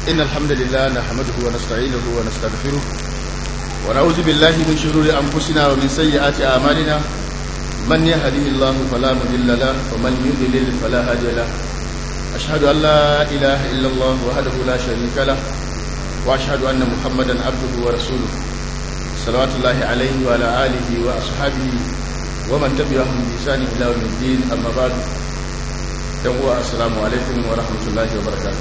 إن الحمد لله نحمده ونستعينه ونستغفره ونعوذ بالله من شرور أنفسنا ومن سيئات أعمالنا من يهده الله فلا مضل له ومن يضلل فلا هادي له أشهد أن لا إله إلا الله وحده لا شريك له وأشهد أن محمدا عبده ورسوله صلوات الله عليه وعلى آله وأصحابه ومن تبعهم بإحسان إلى يوم الدين أما بعد يوم السلام عليكم ورحمة الله وبركاته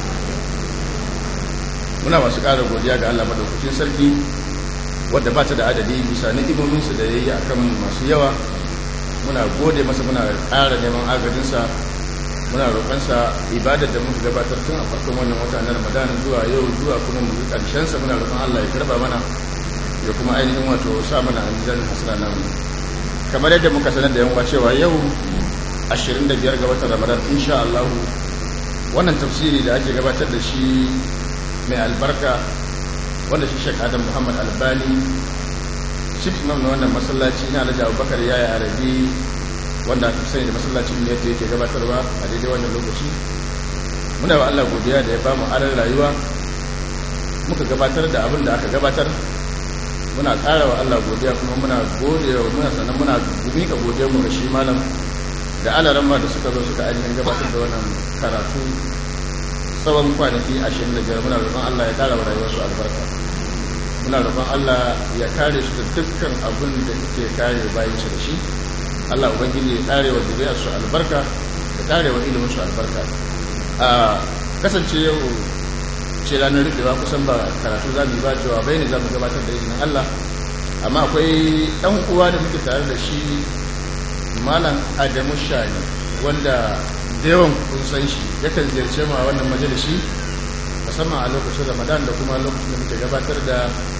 muna masu ƙara godiya ga Allah madaukakin sarki wadda ba ta da adadi bisa ni'imominsa da ya yi akan masu yawa muna gode masa muna ƙara neman agajinsa muna roƙonsa ibadar da muka gabatar tun a farkon wannan wata na ramadan zuwa yau zuwa kuma mu ƙarshensa muna roƙon Allah ya karba mana ya kuma ainihin wato sa mana anzan hasana namu kamar yadda muka sanar da yan uwa cewa yau 25 ga watan ramadan insha Allah wannan tafsiri da ake gabatar da shi mai albarka wanda shi shek adam muhammad albani chief imam na wannan masallaci na alhaji abubakar yaya arabi wanda aka sani da masallacin ne yadda yake gabatarwa a daidai wannan lokaci muna wa allah godiya da ya ba mu aran rayuwa muka gabatar da abin da aka gabatar muna ƙara wa allah godiya kuma muna gode wa muna sannan muna miƙa godiya mu ga shi malam da alaran ma da suka zo suka ainihin gabatar da wannan karatu tsawon kwanaki ashirin da biyar muna roƙon Allah ya ƙara wa rayuwarsu albarka muna roƙon Allah ya kare su da dukkan abin da ke kare bayan su da shi Allah ubangiji ya kare wa zuriyar su albarka ya kare wa ilimin su albarka a kasance yau ce ranar rufewa kusan ba karatu za mu yi ba cewa bai ne za mu gabatar da izinin Allah amma akwai ɗan uwa da muke tare da shi malam Adamu Shani wanda da yawan kun san shi yakan ziyarce mu a wannan majalisi musamman a lokacin ramadan da kuma lokacin da muke gabatar da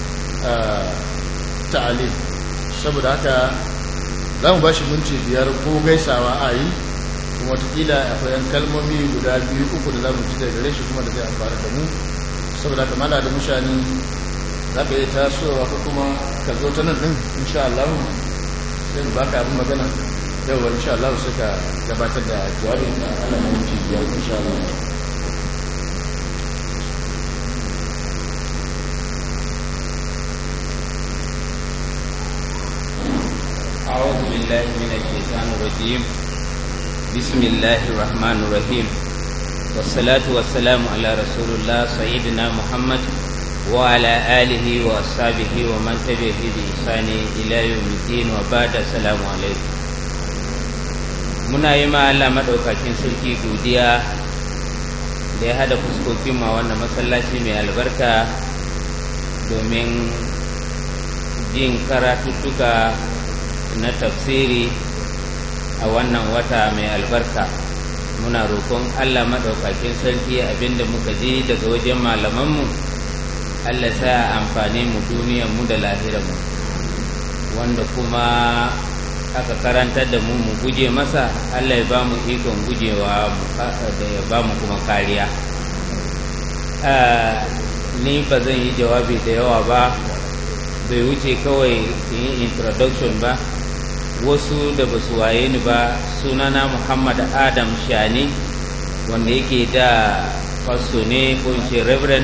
ta'alim saboda haka za mu ba shi minti biyar ko gaisawa a yi kuma watakila akwai yan kalmomi guda biyu uku da za mu ci daga gare shi kuma da zai amfani da mu saboda haka mala da mushani za ka yi tasowa ko kuma ka zo ta nan ɗin insha Allah sai mu baka abin magana yau insha Allah suka gabatar da jawabin da ana minti biyar insha Allah أعوذ بالله من الشيطان الرجيم بسم الله الرحمن الرحيم والصلاة والسلام على رسول الله سيدنا محمد وعلى آله وأصحابه ومن تبعه بإحسان إلى يوم الدين وبعد السلام عليكم muna yi ma Allah maɗaukakin sarki godiya da ya hada fuskokin ma wannan masallaci mai albarka domin jin karatuttuka na tafsiri a wannan wata mai albarka muna roƙon Allah maɗaukakin sarki abinda muka ji daga wajen malamanmu Allah sa amfani mu mu da lahirarmu wanda kuma aka karantar da mu mu guje masa Allah ya ba mu ikon gujewa da ya ba mu kuma kariya ni ba zan yi jawabi da yawa ba bai wuce kawai yi introduction ba wasu da ba su waye ni ba sunana muhammad adam shani wanda yake da fasto ne ko in ce reverend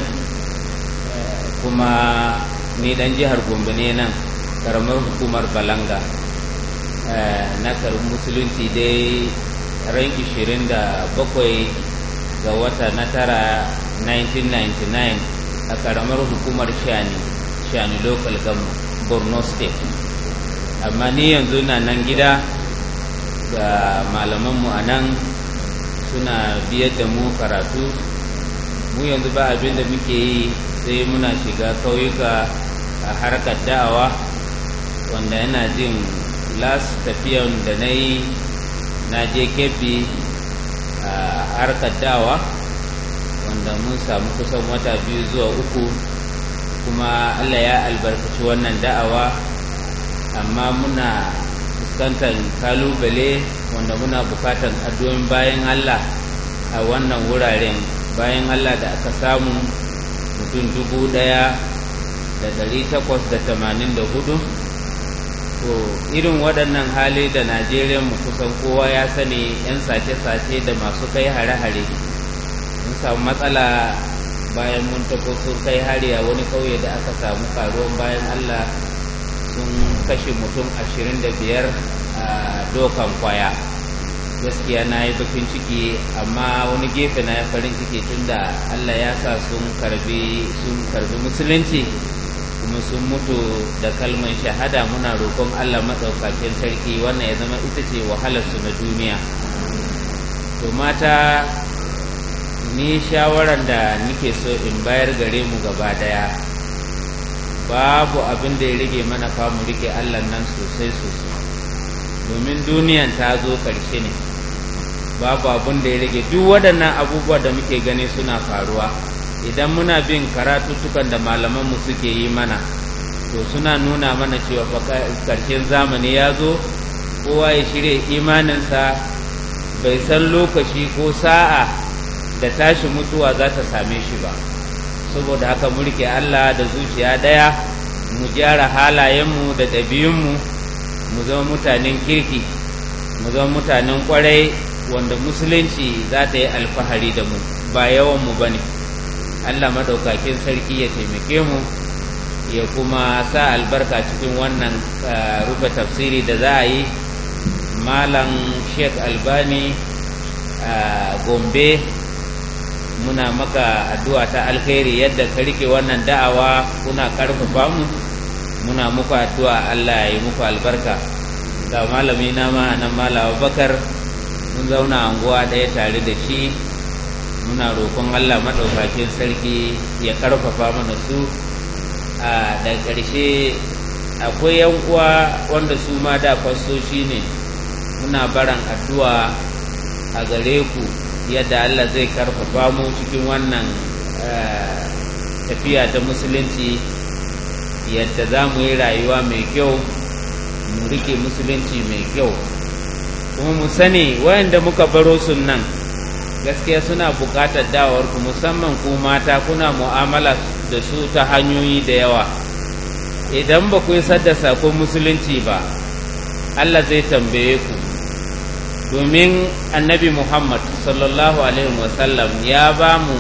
kuma ni dan jihar gombe ne nan karamar hukumar balanga na karin musulunci dai ran 27 ga wata na tara 1999 a karamar hukumar shani shani local government borno state amma ni yanzu na nan gida ga malamanmu a nan suna biyar da mu karatu mu yanzu ba abin da muke yi sai muna shiga kauyuka a harkar da'awa wanda yana jin last tafiyan da na yi na je kefi a harkar dawa wanda mun samu kusan wata biyu zuwa uku kuma allah ya albarkaci wannan da'awa amma muna fuskantar kalubale wanda muna bukatan addu'o'in bayan allah a wannan wuraren bayan allah da aka samu mutum dubu daya da dari takwas da tamanin da hudu to irin waɗannan hali da najeriya mu kusan kowa ya sani 'yan sace-sace da masu kai hare-hare mun samu matsala bayan mun tako sun kai hari a wani kauye da aka samu karuwan bayan allah sun kashe mutum ashirin da biyar a dokan kwaya gaskiya na yi bakin ciki amma wani gefe na ya farin ciki tunda allah ya sa sun karbi sun karbi musulunci kuma sun mutu da kalman shahada muna roƙon allah maɗaukakin sarki wannan ya zama ita ce wahalarsu na duniya to mata ni shawaran da nike so in bayar gare mu gaba daya babu abin da ya rage mana mu rike allah nan sosai sosai domin duniyan ta zo ƙarshe ne babu abin da ya rage duk waɗannan abubuwa da muke gani suna faruwa idan muna bin karatuttukan da malamanmu suke yi mana to suna nuna mana cewa ƙarshen zamani ya zo kowa ya shirya imaninsa bai san lokaci ko sa'a da tashi mutuwa za ta same shi ba saboda haka mulki Allah da zuciya daya mu gyara halayenmu da ɗabi'unmu mu zama mutanen kirki mu zama mutanen kwarai wanda musulunci za ta yi alfahari da mu ba yawanmu ba ne Allah maɗaukakin sarki ya taimake mu ya kuma sa albarka cikin wannan rufe tafsiri da za a yi malam sheikh albani a gombe muna maka addu'a ta alkhairi yadda ka rike wannan da'awa kuna karfafa mu muna muku addu'a Allah ya yi muku albarka ga malami na ma nan malawa bakar mun zauna anguwa ɗaya tare da shi muna roƙon Allah maɗaukakin sarki ya karfafa mana su a da ƙarshe akwai yan uwa wanda su ma da fastoci ne muna baran addu'a a gare ku yadda Allah zai karfafa mu cikin wannan tafiya ta musulunci yadda za mu yi rayuwa mai kyau mu rike musulunci mai kyau kuma mu sani wayanda muka baro nan gaskiya suna buƙatar dawarku musamman ku mata kuna mu'amala da su ta hanyoyi da yawa idan ba ku isar da sakon musulunci ba Allah zai tambaye ku domin annabi Muhammad sallallahu Alaihi wasallam ya ba mu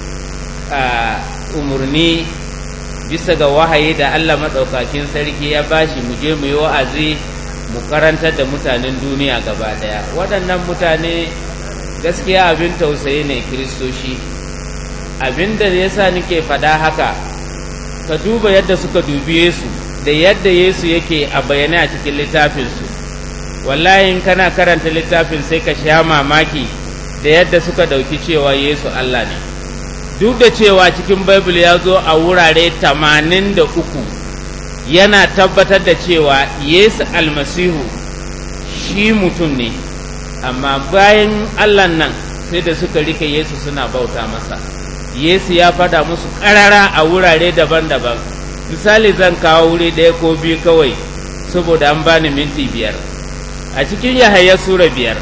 umarni bisa ga wahayi da Allah maɗaukakin sarki ya bashi mu je mu yi wa'azi mu karantar da mutanen duniya gaba ɗaya waɗannan mutane gaskiya abin tausayi ne kiristoshi abin da ya sa nake faɗa haka ka duba yadda suka dubi Yesu da yadda Yesu yake a bayyane a cikin littafinsu wallahi in kana karanta littafin sai ka sha mamaki da yadda suka ɗauki cewa Yesu Allah ne duk da cewa cikin Bible ya zo a wurare tamanin da uku yana tabbatar da cewa Yesu almasihu shi mutum ne amma bayan Allah nan sai da suka rike Yesu suna bauta masa Yesu ya fada musu ƙarara a wurare daban-daban misali zan kawo wuri ɗaya ko biyu kawai saboda an bani minti biyar a cikin yahaya sura biyar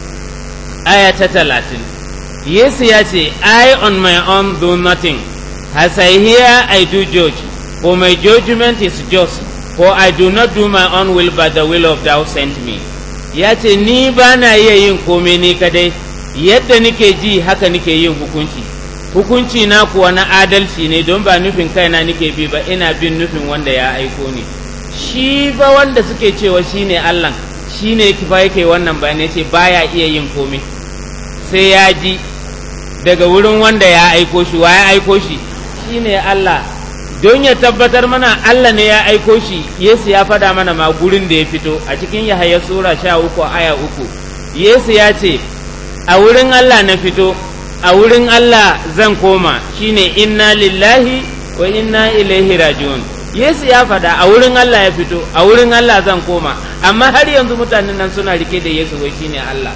aya ta talatin yesu ya ce i on my own do nothing as i hear i do judge for my judgment is just for i do not do my own will but the will of thou sent me ya ce ni ba na iya yin komai ni kadai yadda nike ji haka nike yin hukunci hukunci na kuwa na adalci ne don ba nufin kaina nike bi ba ina bin nufin wanda ya aiko ni shi ba wanda suke cewa shine Allah shi ne ba yake wannan bayanai ce baya iya yin komai sai ya ji daga wurin wanda ya aiko shi wa ya aiko shi shi ne Allah don ya tabbatar mana Allah ne ya aiko shi Yesu ya fada mana ma gurin da ya fito a cikin Yahaya sura sha uku aya uku Yesu ya ce a wurin Allah na fito a wurin Allah zan koma shine inna lillahi wa inna ilaihi raji'un Yesu ya faɗa a wurin Allah ya fito a wurin Allah zan koma amma har yanzu mutanen nan suna rike da Yesu wai shine Allah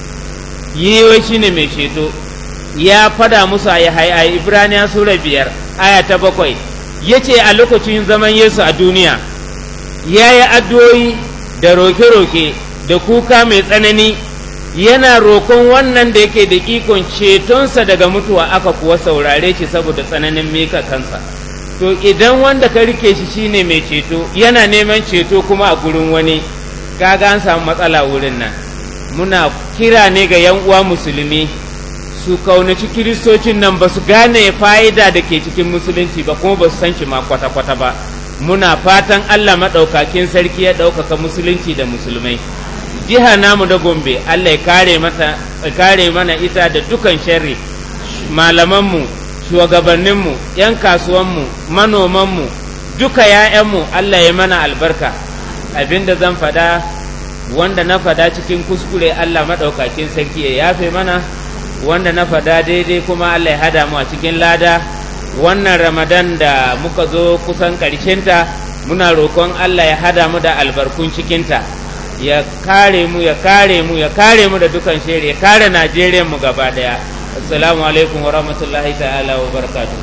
yi wai shine mai ceto ya fada musu a a Ibraniya sura biyar aya ta bakwai ya ce a lokacin zaman Yesu a duniya ya yi addu'o'i da roke-roke da kuka mai tsanani yana roƙon wannan da yake da ikon cetonsa daga mutuwa aka kuwa saurare shi saboda tsananin mika kansa to idan wanda ka rike shi shine mai ceto yana neman ceto kuma a gurin wani kaga an samu matsala wurin nan muna kira ne ga yan uwa musulmi su kaunaci kiristocin nan ba su gane fa'ida da ke cikin musulunci ba kuma ba su san shi ma kwata-kwata ba muna fatan Allah maɗaukakin sarki ya ɗaukaka musulunci da musulmai jiha namu da gombe Allah ya kare mata kare mana ita da dukan sharri malamanmu shugabanninmu yan kasuwanmu manomanmu duka ‘ya'yanmu Allah ya mana albarka abinda zan fada wanda na fada cikin kuskure Allah maɗaukakin sarki ya yafe mana wanda na fada daidai kuma Allah ya hada mu a cikin lada wannan ramadan da muka zo kusan ƙarshenta muna roƙon Allah ya hada mu da albarkun cikinta ya kare mu ya kare mu ya kare mu da dukan shiri ya kare Najeriya mu gaba daya assalamu alaikum wa rahmatullahi ta'ala wa barakatuh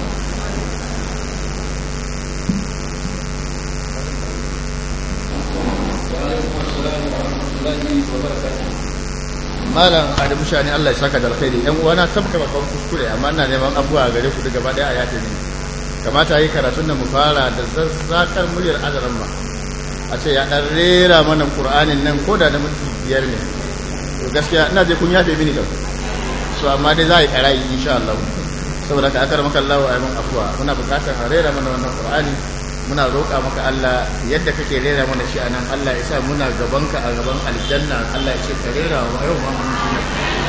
malam adamu shani Allah ya saka da alkhairi yan uwana tabka babban kuskure amma ina neman abuwa gare ku gaba daya a yafe ni kamata yi karatun da mu fara da zazzakar muryar azaran ma a ce ya dan rera mana qur'anin nan koda da minti biyar ne to gaskiya ina je kun yafe mini da so amma dai za a yi karayi insha Allah saboda ka akar maka Allah wa ayyukan afwa muna bukatar a rera mana wannan qur'ani muna roƙa maka Allah yadda kake rera mana shi anan Allah ya sa muna gabanka a gaban aljanna Allah ya ce ka rera wa yau ma mun shi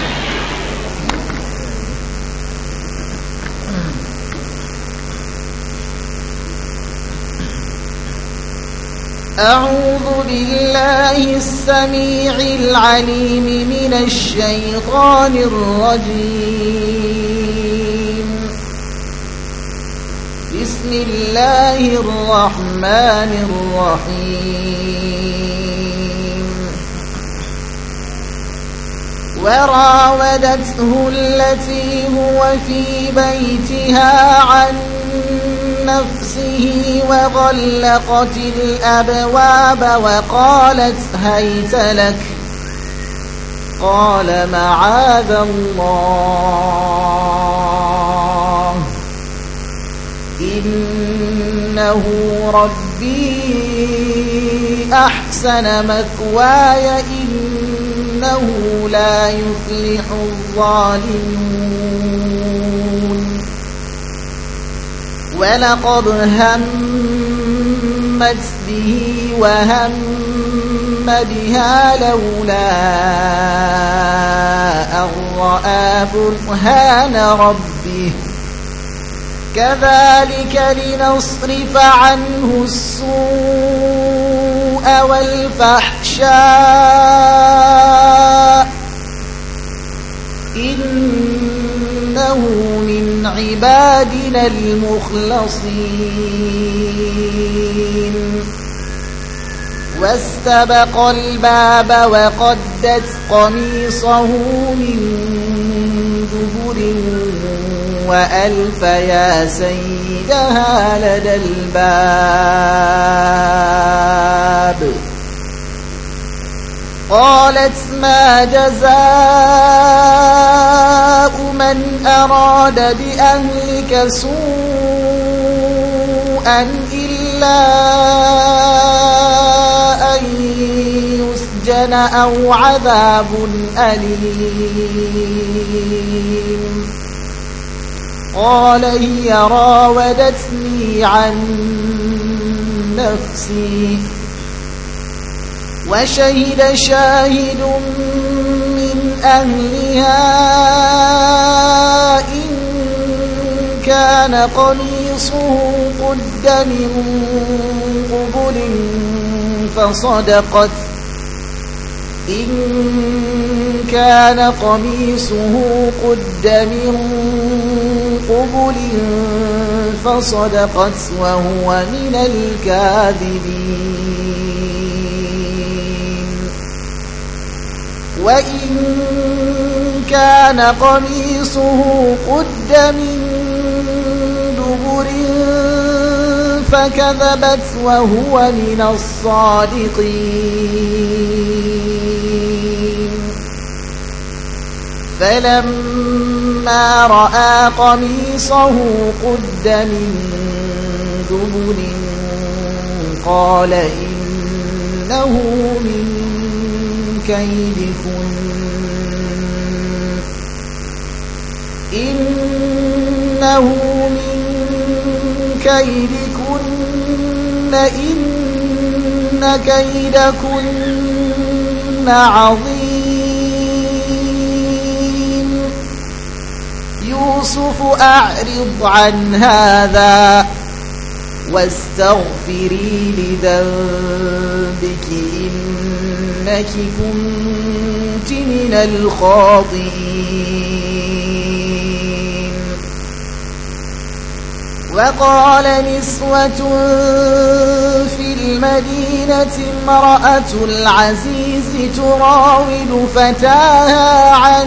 أعوذ بالله السميع العليم من الشيطان الرجيم بسم الله الرحمن الرحيم وراودته التي هو في بيتها عن نفسه وغلقت الأبواب وقالت هيت لك قال معاذ الله إنه ربي أحسن مثواي إنه لا يفلح الظالمون ولقد همت به وهم بها لولا أن رأى برهان ربه كذلك لنصرف عنه السوء والفحشاء إنه من عبادنا المخلصين واستبق الباب وقدت قميصه من دبر وألف يا سيدها لدى الباب قالت ما جزاء من أراد بأهلك سوءا إلا أن يسجن أو عذاب أليم قال هي راودتني عن نفسي وشهد شاهد من أهلها إن كان قميصه قد من قبل فصدقت إن كان قميصه قد من قبل فصدقت وهو من الكاذبين وإن كان قميصه قد من دبر فكذبت وهو من الصادقين فلما رأى قميصه قد من دبر قال إنه من كيدكن إنه من كيدكن إن كيدكن عظيم يوسف أعرض عن هذا واستغفري لذنبك إنك كنت من الخاطئين وقال نسوة في المدينة امرأة العزيز تراود فتاها عن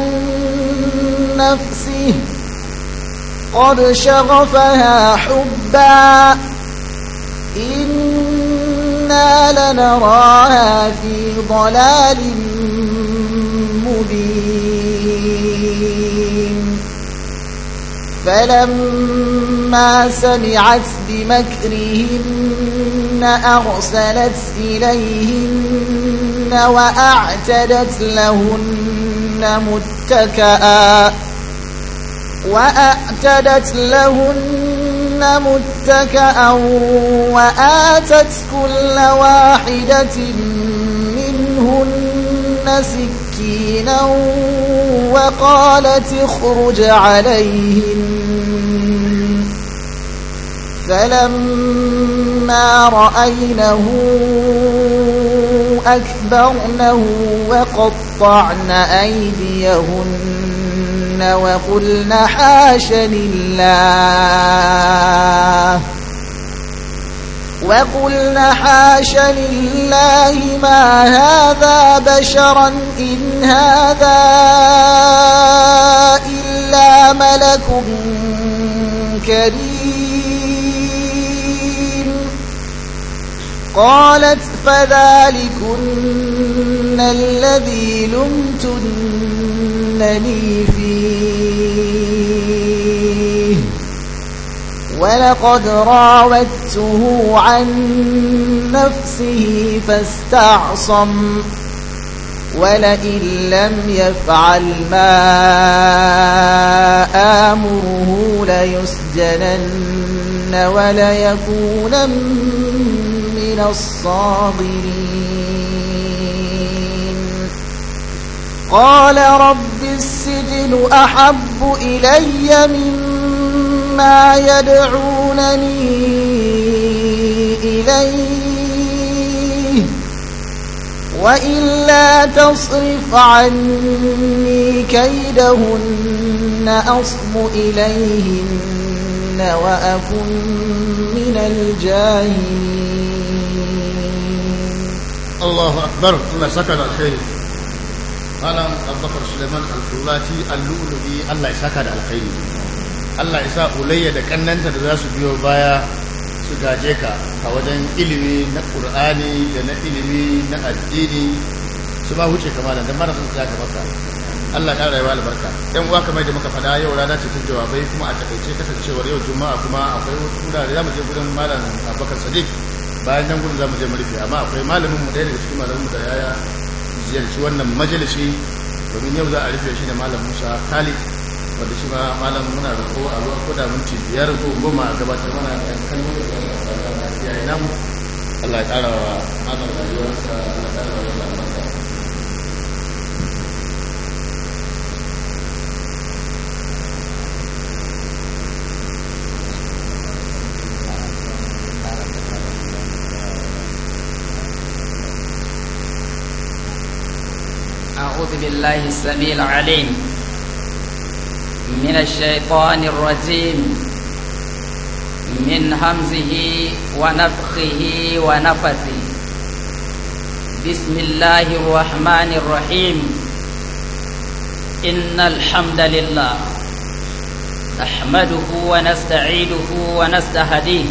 نفسه قد شغفها حبا إنا لنراها في ضلال مبين فلما سمعت بمكرهن أرسلت إليهن وأعتدت لهن متكئا وأعتدت لهن متكأ وآتت كل واحدة منهن سكينا وقالت اخرج عليهن فلما رأينه أكبرنه وقطعن أيديهن وقلن حاش لله وقلن حاش لله ما هذا بشرا إن هذا إلا ملك كريم قالت فذلكن الذي لمتنني فيه ولقد راودته عن نفسه فاستعصم ولئن لم يفعل ما آمره ليسجنن وليكون من الصاغرين قال رب السجن أحب إلي مما يدعونني إليه وإلا تصرف عني كيدهن أصب إليهن وأكن من الجاهلين Allahu akbar Allah saka da alkhairi Malam Abubakar Suleiman Al-Fulati Al-Lu'lubi Allah ya saka da alkhairi Allah ya sa ulayya da kannanta da za su biyo baya su gaje ka a wajen ilimi na Qur'ani da na ilimi na addini su ba wuce kamar da mara sun tsaya maka Allah ya rayuwa albarka yan uwa kamar da muka faɗa yau rana ce ta jawabai kuma a takaice kasancewar yau juma'a kuma akwai wasu wurare za mu je gurin malam Abubakar Sadiq bayan nan gudun za mu je mu rufe amma akwai malamin mu ɗaya daga cikin malamin mu da ya ziyarci wannan majalisi domin yau za a rufe shi da malam Musa Khalid wanda shi ma malam muna roƙo a ruwan koda minti biyar ko goma a gabatar mana da kalmomi da ya yi namu Allah ya ƙara wa malam rayuwarsa Allah ya ƙara wa yalla albarka أعوذ بالله السميع العليم من الشيطان الرجيم من همزه ونفخه ونفثه بسم الله الرحمن الرحيم إن الحمد لله نحمده ونستعيده ونستهديه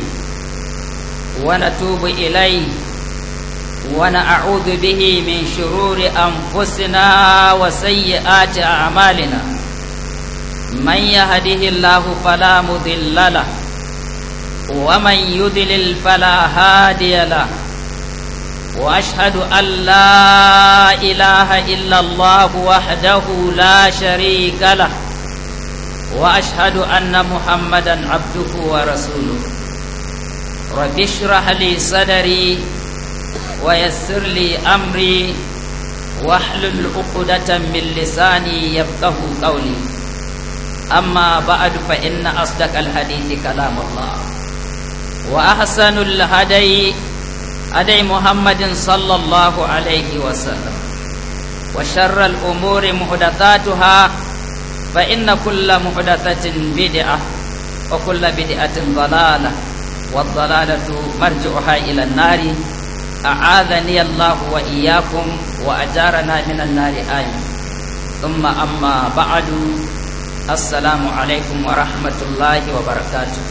ونتوب إليه ونعوذ به من شرور أنفسنا وسيئات أعمالنا من يهده الله فلا مضل له ومن يضلل فلا هادي له وأشهد أن لا إله إلا الله وحده لا شريك له وأشهد أن محمدا عبده ورسوله رب اشرح لي صدري ويسر لي أمري واحلل عقدة من لساني يفقه قولي أما بعد فإن أصدق الحديث كلام الله وأحسن الهدي هدي محمد صلى الله عليه وسلم وشر الأمور محدثاتها فإن كل محدثة بدعة وكل بدعة ضلالة والضلالة مرجعها إلى النار أعاذني الله وإياكم وأجارنا من النار آمين ثم أما بعد السلام عليكم ورحمة الله وبركاته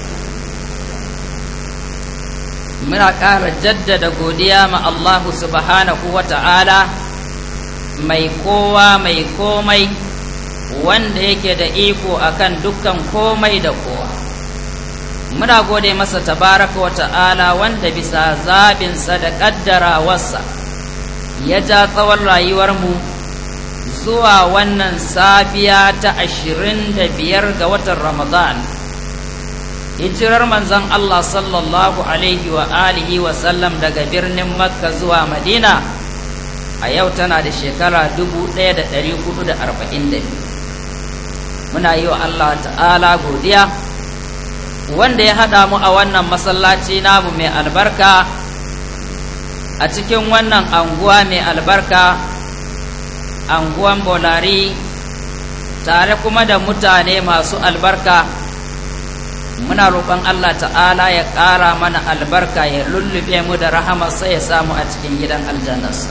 muna ƙara jaddada godiya ma Allah subhanahu wa ta'ala mai kowa mai komai wanda yake da iko akan dukkan komai da kowa muna gode masa tabaraka wa ta'ala wanda bisa zaɓinsa da ƙaddarawarsa ya ja tsawon rayuwarmu zuwa wannan safiya ta ashirin da biyar ga watan ramadan hijirar manzon Allah sallallahu alaihi wa alihi wa sallam daga birnin makka zuwa madina a yau tana da shekara 1442 muna yi wa Allah ta'ala godiya wanda ya haɗa mu a wannan masallaci namu mai albarka a cikin wannan anguwa mai albarka anguwan bolari tare kuma da mutane masu albarka muna roƙon Allah ta'ala ya ƙara mana albarka ya lullube mu da rahamarsa ya samu a cikin gidan aljannarsa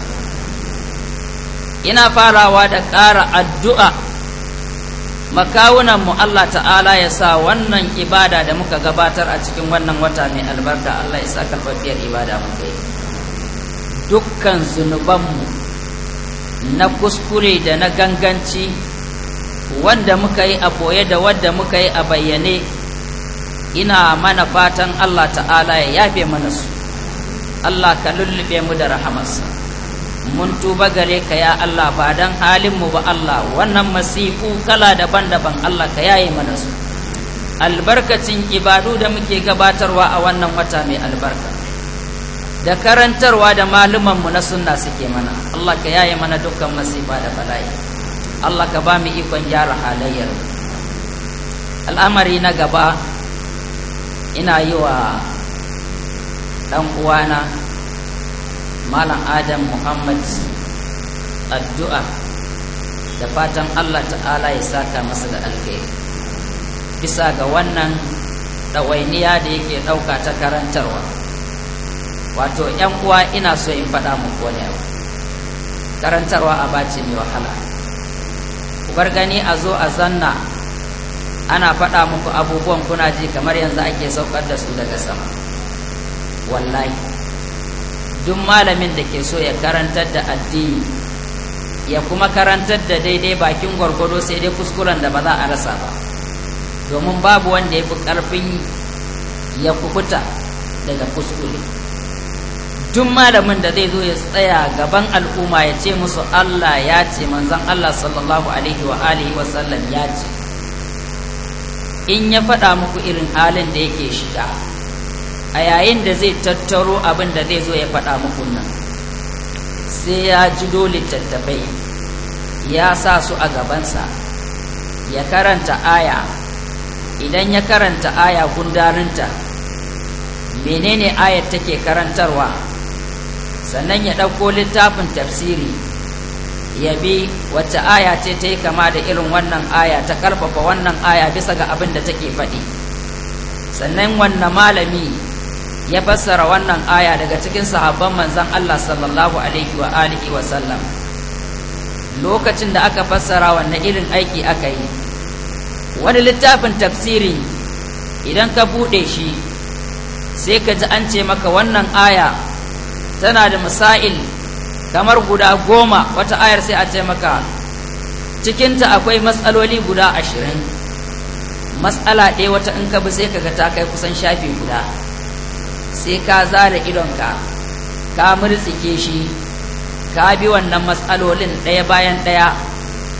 ina farawa da ƙara addu'a makawunan mu Allah ta'ala ya sa wannan ibada da muka gabatar a cikin wannan wata mai albarka Allah ya sa karɓaɓɓiyar ibada muka yi dukkan zunubanmu na kuskure da na ganganci wanda muka yi a boye da wadda muka yi a bayyane ina mana fatan Allah ta'ala ya yafe mana su Allah ka lullube mu da rahamarsa mun tuba gare ka ya Allah ba dan halin mu ba Allah wannan masifu kala daban-daban Allah ka yaye mana su albarkacin ibadu da muke gabatarwa a wannan wata mai albarka da karantarwa da maluman mu na sunna suke mana Allah ka yaye mana dukkan masifa da bala'i Allah ka ba mu ikon gyara halayyar al'amari na gaba ina yi wa ɗan uwana malam adam muhammad addu'a da fatan allah ta'ala ya saka masa da alkhairi bisa ga wannan ɗawainiya da yake ɗauka ta karantarwa wato ‘yan uwa ina so in faɗa muku wani abu karantarwa a bace mai wahala ku bar gani a zo a zanna ana faɗa muku abubuwan kuna ji kamar yanzu ake saukar da su daga sama wallahi duk malamin da ke so ya karantar da addini ya kuma karantar da daidai bakin gwargwado sai dai kuskuren da ba za a rasa ba domin babu wanda ya fi ƙarfin ya kubuta daga kuskure duk malamin da zai zo ya tsaya gaban al'umma ya ce musu Allah ya ce manzon Allah sallallahu alaihi wa alihi wa sallam ya ce in ya faɗa muku irin halin da yake shiga a yayin da zai tattaro abin da zai zo ya faɗa muku nan sai ya ji dole tattafai ya sa su a gabansa ya karanta aya idan ya karanta aya gundarinta menene ayar take karantarwa sannan ya ɗauko littafin tafsiri ya bi wacce aya ce ta yi kama da irin wannan aya ta ƙarfafa wannan aya bisa ga abin da take faɗi sannan wannan malami ya fassara wannan aya daga cikin sahabban manzan Allah sallallahu alaihi wa alihi wa sallam lokacin da aka fassara wannan irin aiki aka yi wani littafin tafsiri idan ka buɗe shi sai ka ji an ce maka wannan aya tana da masail kamar guda goma wata ayar sai a ce maka cikinta akwai matsaloli guda ashirin matsala ɗaya wata in ka bi sai ka ga ta kai kusan shafi guda sai ka zara idonka ka murtsike shi ka bi wannan matsalolin ɗaya bayan ɗaya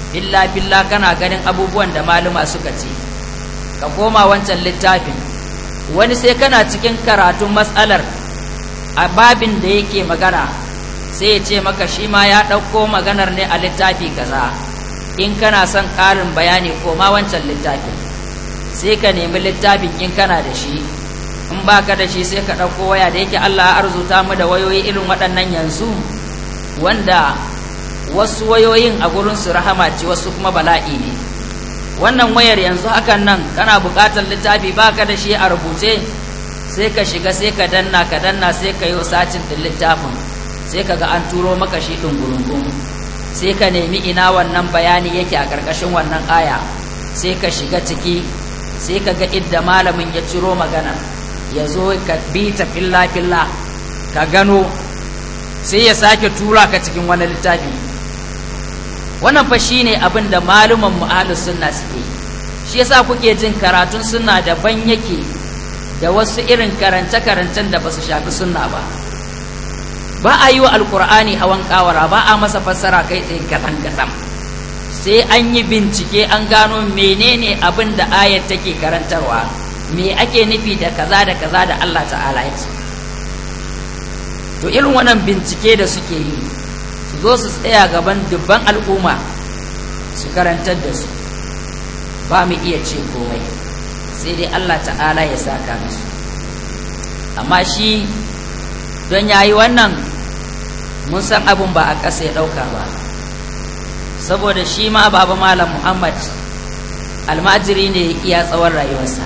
illa billah kana ganin abubuwan da maluma suka ce ka koma wancan littafin wani sai kana cikin karatun matsalar a babin da yake magana sai ya ce maka shi ma ya ɗauko maganar ne a littafi kaza in kana son ƙarin bayani koma wancan littafin sai ka nemi littafin in kana da shi in baka da shi sai ka ɗauko waya da yake Allah ya arzuta mu da wayoyi irin waɗannan yanzu wanda wasu wayoyin a gurin su rahama ce wasu kuma bala'i ne wannan wayar yanzu hakan nan kana buƙatar littafi baka da shi a rubuce sai ka shiga sai ka danna ka danna sai ka yi sacin ɗin littafin sai ka ga an turo maka shi ɗungurungun sai ka nemi ina wannan bayani yake a ƙarƙashin wannan aya sai ka shiga ciki sai ka ga idda malamin ya ciro magana ya zo ka bi ta filla filla ka gano sai ya sake tura ka cikin wani littafi wannan fa shine abin da maluman mu ahlus sunna suke shi yasa kuke jin karatun sunna daban yake da wasu irin karance-karancen da ba su shafi sunna ba ba a yi wa alkur'ani hawan kawara ba a masa fassara kai tsaye kaɗan-kaɗan sai an yi bincike an gano menene abin da ayat take karantarwa me ake nufi da kaza da kaza da Allah ta'ala ya ce to irin wannan bincike da suke yi su zo su tsaya gaban dubban al'umma su karantar da su ba mu iya ce komai sai dai Allah ta'ala ya saka musu amma shi don ya yi wannan mun san abin ba a ƙasa ya ɗauka ba saboda shi ma baba malam muhammad almajiri ne iya tsawon rayuwarsa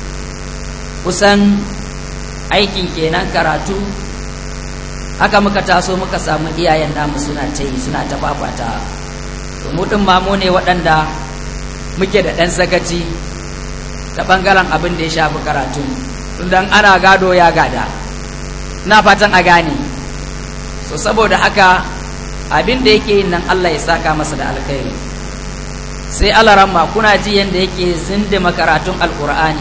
kusan aikin kenan karatu haka muka taso muka samu iyayen namu suna ta yi suna ta fafata mu ɗin mamu ne waɗanda muke da ɗan sakaci ta ɓangaren abin da ya shafi karatu don ana gado ya gada na fatan a gane so saboda haka abin da yake yin nan Allah ya saka masa da alkhairi sai alaramma kuna ji yadda yake zindima karatun alkur'ani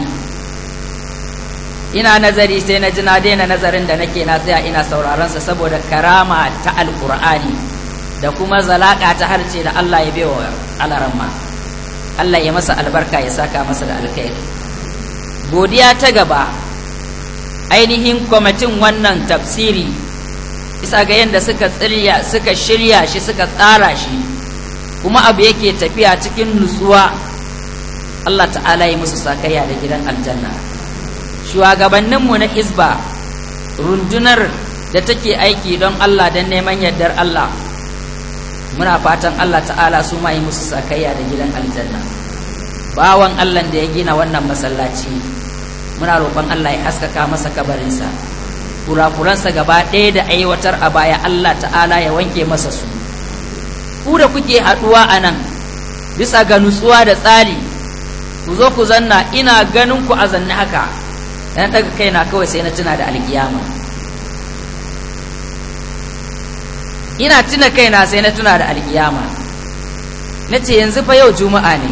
ina nazari sai na ji na daina nazarin da nake na tsaya ina sauraron sa saboda karama ta alkur'ani da kuma zalaka ta harce da Allah ya bewa alaramma Allah ya masa albarka ya saka masa da alkhairi godiya ta gaba ainihin kwamitin wannan tafsiri isa ga yadda suka tsirya suka shirya shi suka tsara shi kuma abu yake tafiya cikin nutsuwa Allah ta'ala yi musu sakayya da gidan aljanna shugabanninmu na hizba rundunar da take aiki don Allah don neman yardar Allah muna fatan Allah ta'ala su ma yi musu sakayya da gidan aljanna bawan Allah da ya gina wannan masallaci muna roƙon Allah ya haskaka masa kabarinsa kurakuransa gaba ɗaya da aiwatar a baya Allah ta'ala ya wanke masa su ku da kuke haɗuwa a nan bisa ga nutsuwa da tsari ku zo ku zanna ina ganin ku a zanne haka dan daga kaina kawai sai na tuna da alkiyama ina tuna kaina sai na tuna da alkiyama na ce yanzu fa yau juma'a ne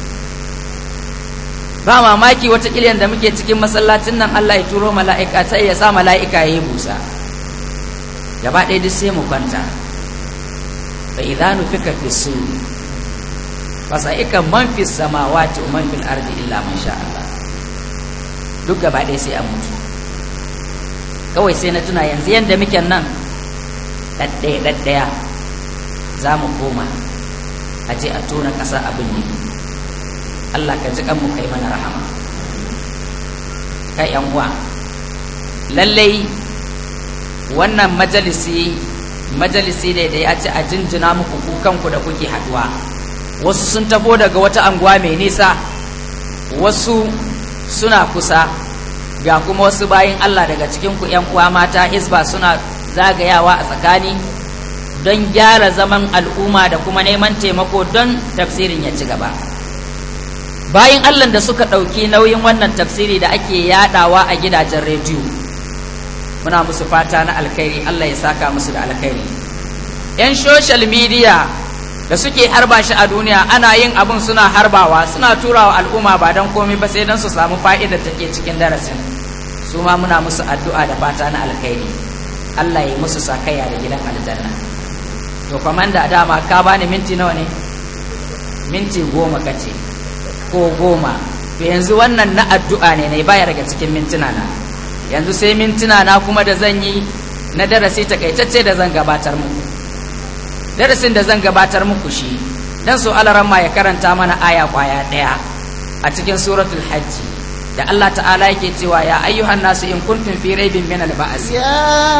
ba mamaki wata ƙilyan da muke cikin masallacin nan Allah ya turo mala'ika sai ya sa mala'ika ya yi busa gaba ɗaya duk sai mu kwanta fa idza nufika fi sur fa sa'ika man fi samawati wa man fil ardi illa man sha Allah duk gaba ɗaya sai an mutu kawai sai na tuna yanzu yanda muke nan ɗaɗɗaya ɗaɗɗaya za mu koma a je a tona ƙasa abin ne Allah ka ji mu kai mana rahama kai yan uwa lallai wannan majalisi majalisi ne da ya ce a jinjina muku kukanku da kuke haduwa wasu sun tafo daga wata anguwa mai nisa wasu suna kusa ga kuma wasu bayin Allah daga cikin ku yan uwa mata hisba suna zagayawa a tsakani don gyara zaman al'umma da kuma neman taimako don tafsirin ya ci gaba bayan allah da suka ɗauki nauyin wannan tafsiri da ake yadawa a gidajen rediyo muna musu fata na alkhairi allah ya saka musu da alkhairi yan social media da suke harba shi a duniya ana yin abin suna harbawa suna turawa al'umma ba don komai ba sai don su samu fa'idar take cikin darasin su ma muna musu addu'a da fata na alkhairi allah ya musu sakayya da gidan aljanna to kwamanda dama ka bani minti nawa ne minti goma kace ko goma to yanzu wannan na addu'a ne na baya daga cikin mintuna na yanzu sai mintuna na kuma da zan yi na darasi takaitacce da zan gabatar muku darasin da zan gabatar muku shi dan so alaramma ya karanta mana aya kwaya daya a cikin suratul hajji da Allah ta'ala yake cewa ya ayyuhan nasu in kuntum fi raibin min al-ba'as يا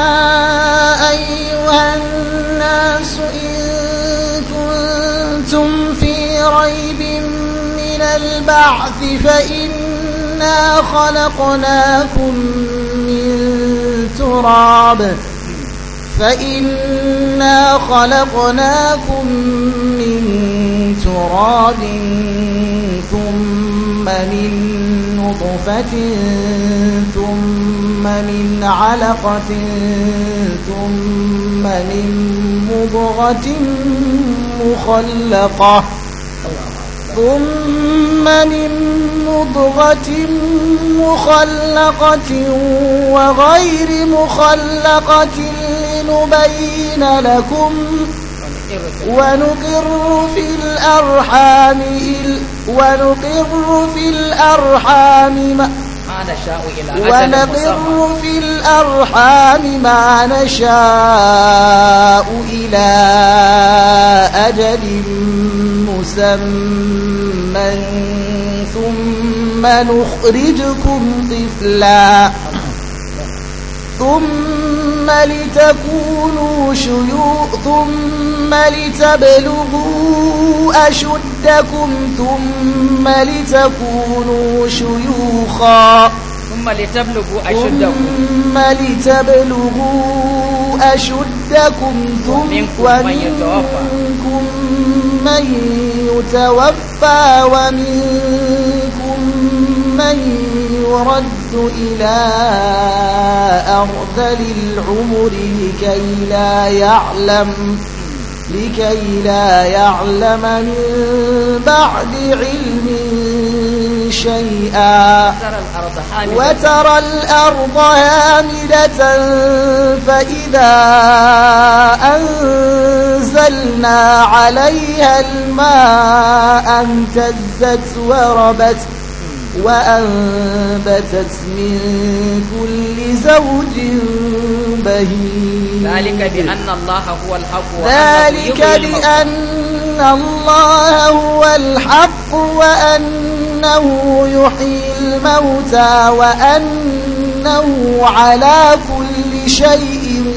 أيها الناس إن كنتم في ريب من البعث فإنا خلقناكم من تراب فإنا خلقناكم من تراب ثم من نطفة ثم من علقة ثم من مضغة مخلقة ثم من مضغة مخلقة وغير مخلقة لنبين لكم ونقر في الأرحام ونقر في الأرحام ما ما نشاء إلى أجل مسمى ونقر في الأرحام ما نشاء إلى أجل مسمى ثم نخرجكم طفلا ثم لتكونوا شيوخ ثم لتبلغوا أشدكم ثم لتكونوا شيوخا ثم لتبلغوا أشدكم ثم لتبلغوا أشدكم ثم ومنكم من يتوفى. ومنكم من يتوفى ومنكم من يرد إلى أرذل العمر لكي لا يعلم لكي لا يعلم من بعد علم شيئا ترى الأرض حاملة وترى الأرض هامدة فإذا أنزلنا عليها الماء اهتزت وربت وأنبتت من كل زوج بهيج ذلك بأن الله هو الحق وأنه ذلك يحيي الموتى. بأن الله هو الحق وأنه يحيي الموتى وأنه على كل شيء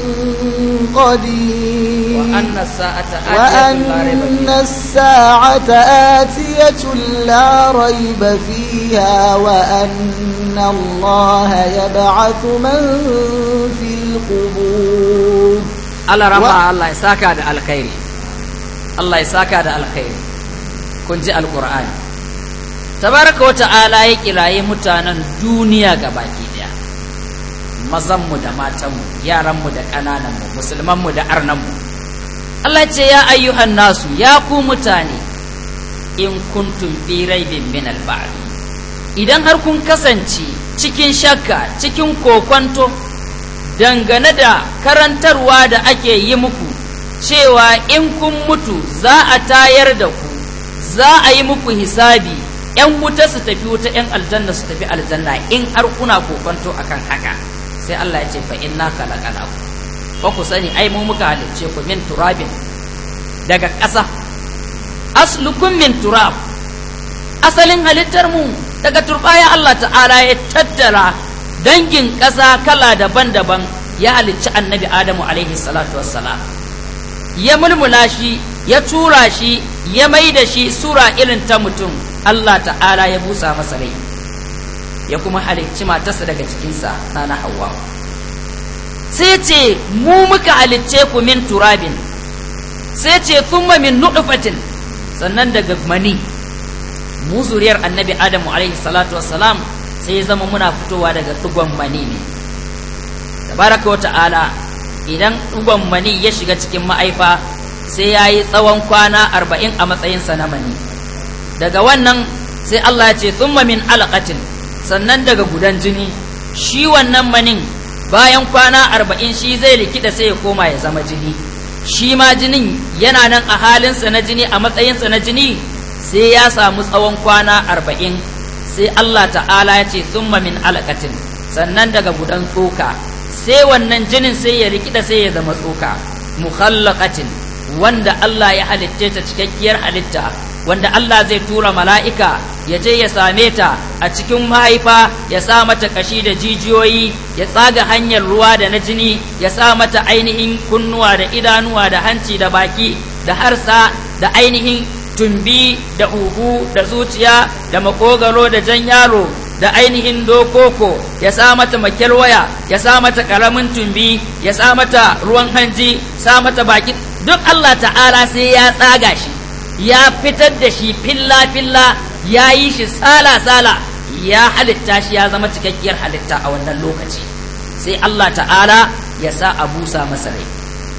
قدير وأن الساعة آتية لا ريب وأن فيها الساعة آتية لا ريب فيها وأن الله يبعث من في القبور Allah Wa- rama Allah ya saka da alkhairi Allah ya saka da alkhairi kun ji alqur'ani tabaraka wa ta'ala ya kiraye mutanen duniya gabaki daya mazan mu da matan mu yaran mu da kananan mu musulman mu da arnan mu Allah ya ce ya ayyuhan nasu ya ku mutane in kuntum fi raibin min al idan har kun kasance cikin shakka cikin kokwanto dangane da karantarwa da ake yi muku cewa in kun mutu za a tayar da ku za a yi muku hisabi ‘yan wuta su tafi wuta ‘yan aljanna su tafi aljanna in har kuna kokonto akan haka sai Allah ya ce fa inna khalaqana ku fa ku sani ai mu muka halicce ku min turabin daga ƙasa aslukum min turab asalin halittar mu daga turbaya Allah ta'ala ya tattara dangin ƙasa kala daban-daban ya halicci annabi Adamu alaihi salatu wassalam ya mulmula shi ya tura shi ya mai da shi sura irin ta mutum Allah ta'ala ya busa masa rai ya kuma halicci matarsa daga cikinsa na Hawwa sai ce mu muka halicce ku min turabin sai ce thumma min nutfatin sannan daga mani mu zuriyar annabi adamu alaihi salatu wassalam sai ya zama muna fitowa daga tugon mani ne tabaraka wata'ala idan tugon mani ya shiga cikin ma'aifa sai ya yi tsawon kwana arba'in a matsayinsa na mani daga wannan sai Allah ya ce thumma min alaqatin sannan daga gudan jini shi wannan manin bayan kwana arba'in shi zai likita sai ya koma ya zama jini shi ma jinin yana nan a halinsa na jini a matsayinsa na jini sai ya samu tsawon kwana arba'in sai Allah ta'ala ya ce summa min alaqatin sannan daga gudan tsoka sai wannan jinin sai ya rikida sai ya zama tsoka mukhallaqatin wanda Allah ya halitte ta cikakkiyar halitta wanda Allah zai tura mala'ika ya je ya same ta a cikin mahaifa ya sa mata kashi da jijiyoyi ya tsaga hanyar ruwa da na jini ya sa mata ainihin kunnuwa da idanuwa da hanci da baki da harsa da ainihin tumbi da huhu da zuciya da makogaro da jan yaro da ainihin dokoko ya sa mata makyarwaya ya sa mata karamin tumbi ya sa mata ruwan hanji sa mata baki duk Allah ta'ala sai ya tsaga shi ya fitar da shi filla-filla ya yi shi sala-sala ya halitta shi ya zama cikakkiyar halitta a wannan lokaci sai Allah ta'ala ya sa a busa masa rai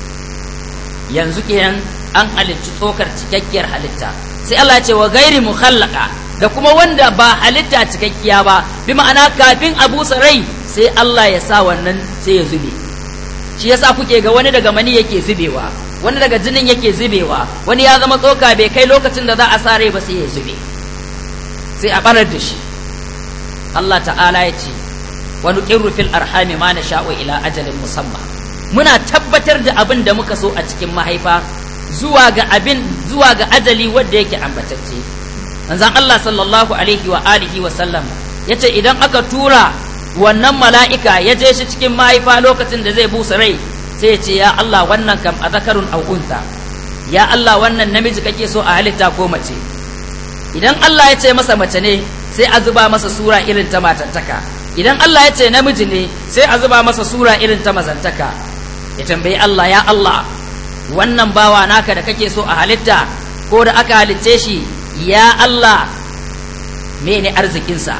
yanzu kenan an halicci tsokar cikakkiyar halitta sai Allah ce wa gairi mukhallaka da kuma wanda ba halitta cikakkiya ba bi ma'ana kafin a busa rai sai Allah ya sa wannan sai ya zube shi yasa kuke ga wani daga mani yake zubewa wani daga jinin yake zubewa wani ya zama tsoka bai kai lokacin da za a sa rai ba sai ya zube sai a barar da shi Allah ta'ala ya ce wani ƙirru fil arhami ma na sha'o ila ajalin musamman muna tabbatar da abin da muka so a cikin mahaifa zuwa ga abin zuwa ga ajali wanda yake ambatacce manzon Allah sallallahu alaihi wa alihi wa sallam yace idan aka tura wannan mala'ika ya je shi cikin mahaifa lokacin da zai busa rai sai ce ya Allah wannan kam a zakarun au'unta ya Allah wannan namiji kake so a halitta ko mace idan Allah ya ce masa mace ne sai a zuba masa sura irin ta matantaka idan Allah ya ce namiji ne sai a zuba masa sura irin ta mazantaka ya tambayi Allah ya Allah wannan bawa naka da kake so a halitta ko da aka halicce shi ya Allah mene arzikinsa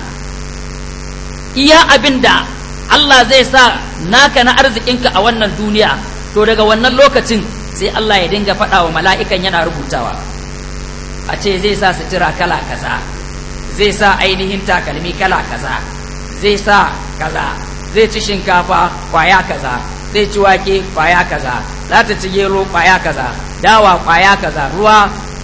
iya abin da Allah zai sa naka na arzikinka a wannan duniya to daga wannan lokacin sai Allah ya dinga faɗa wa mala'ikan yana rubutawa a ce zai sa sutura kala kaza zai sa ainihin takalmi kala kaza zai sa kaza zai ci shinkafa kwaya kaza zai ci wake kwaya kaza za ta ci gero kwaya kaza dawa kwaya kaza ruwa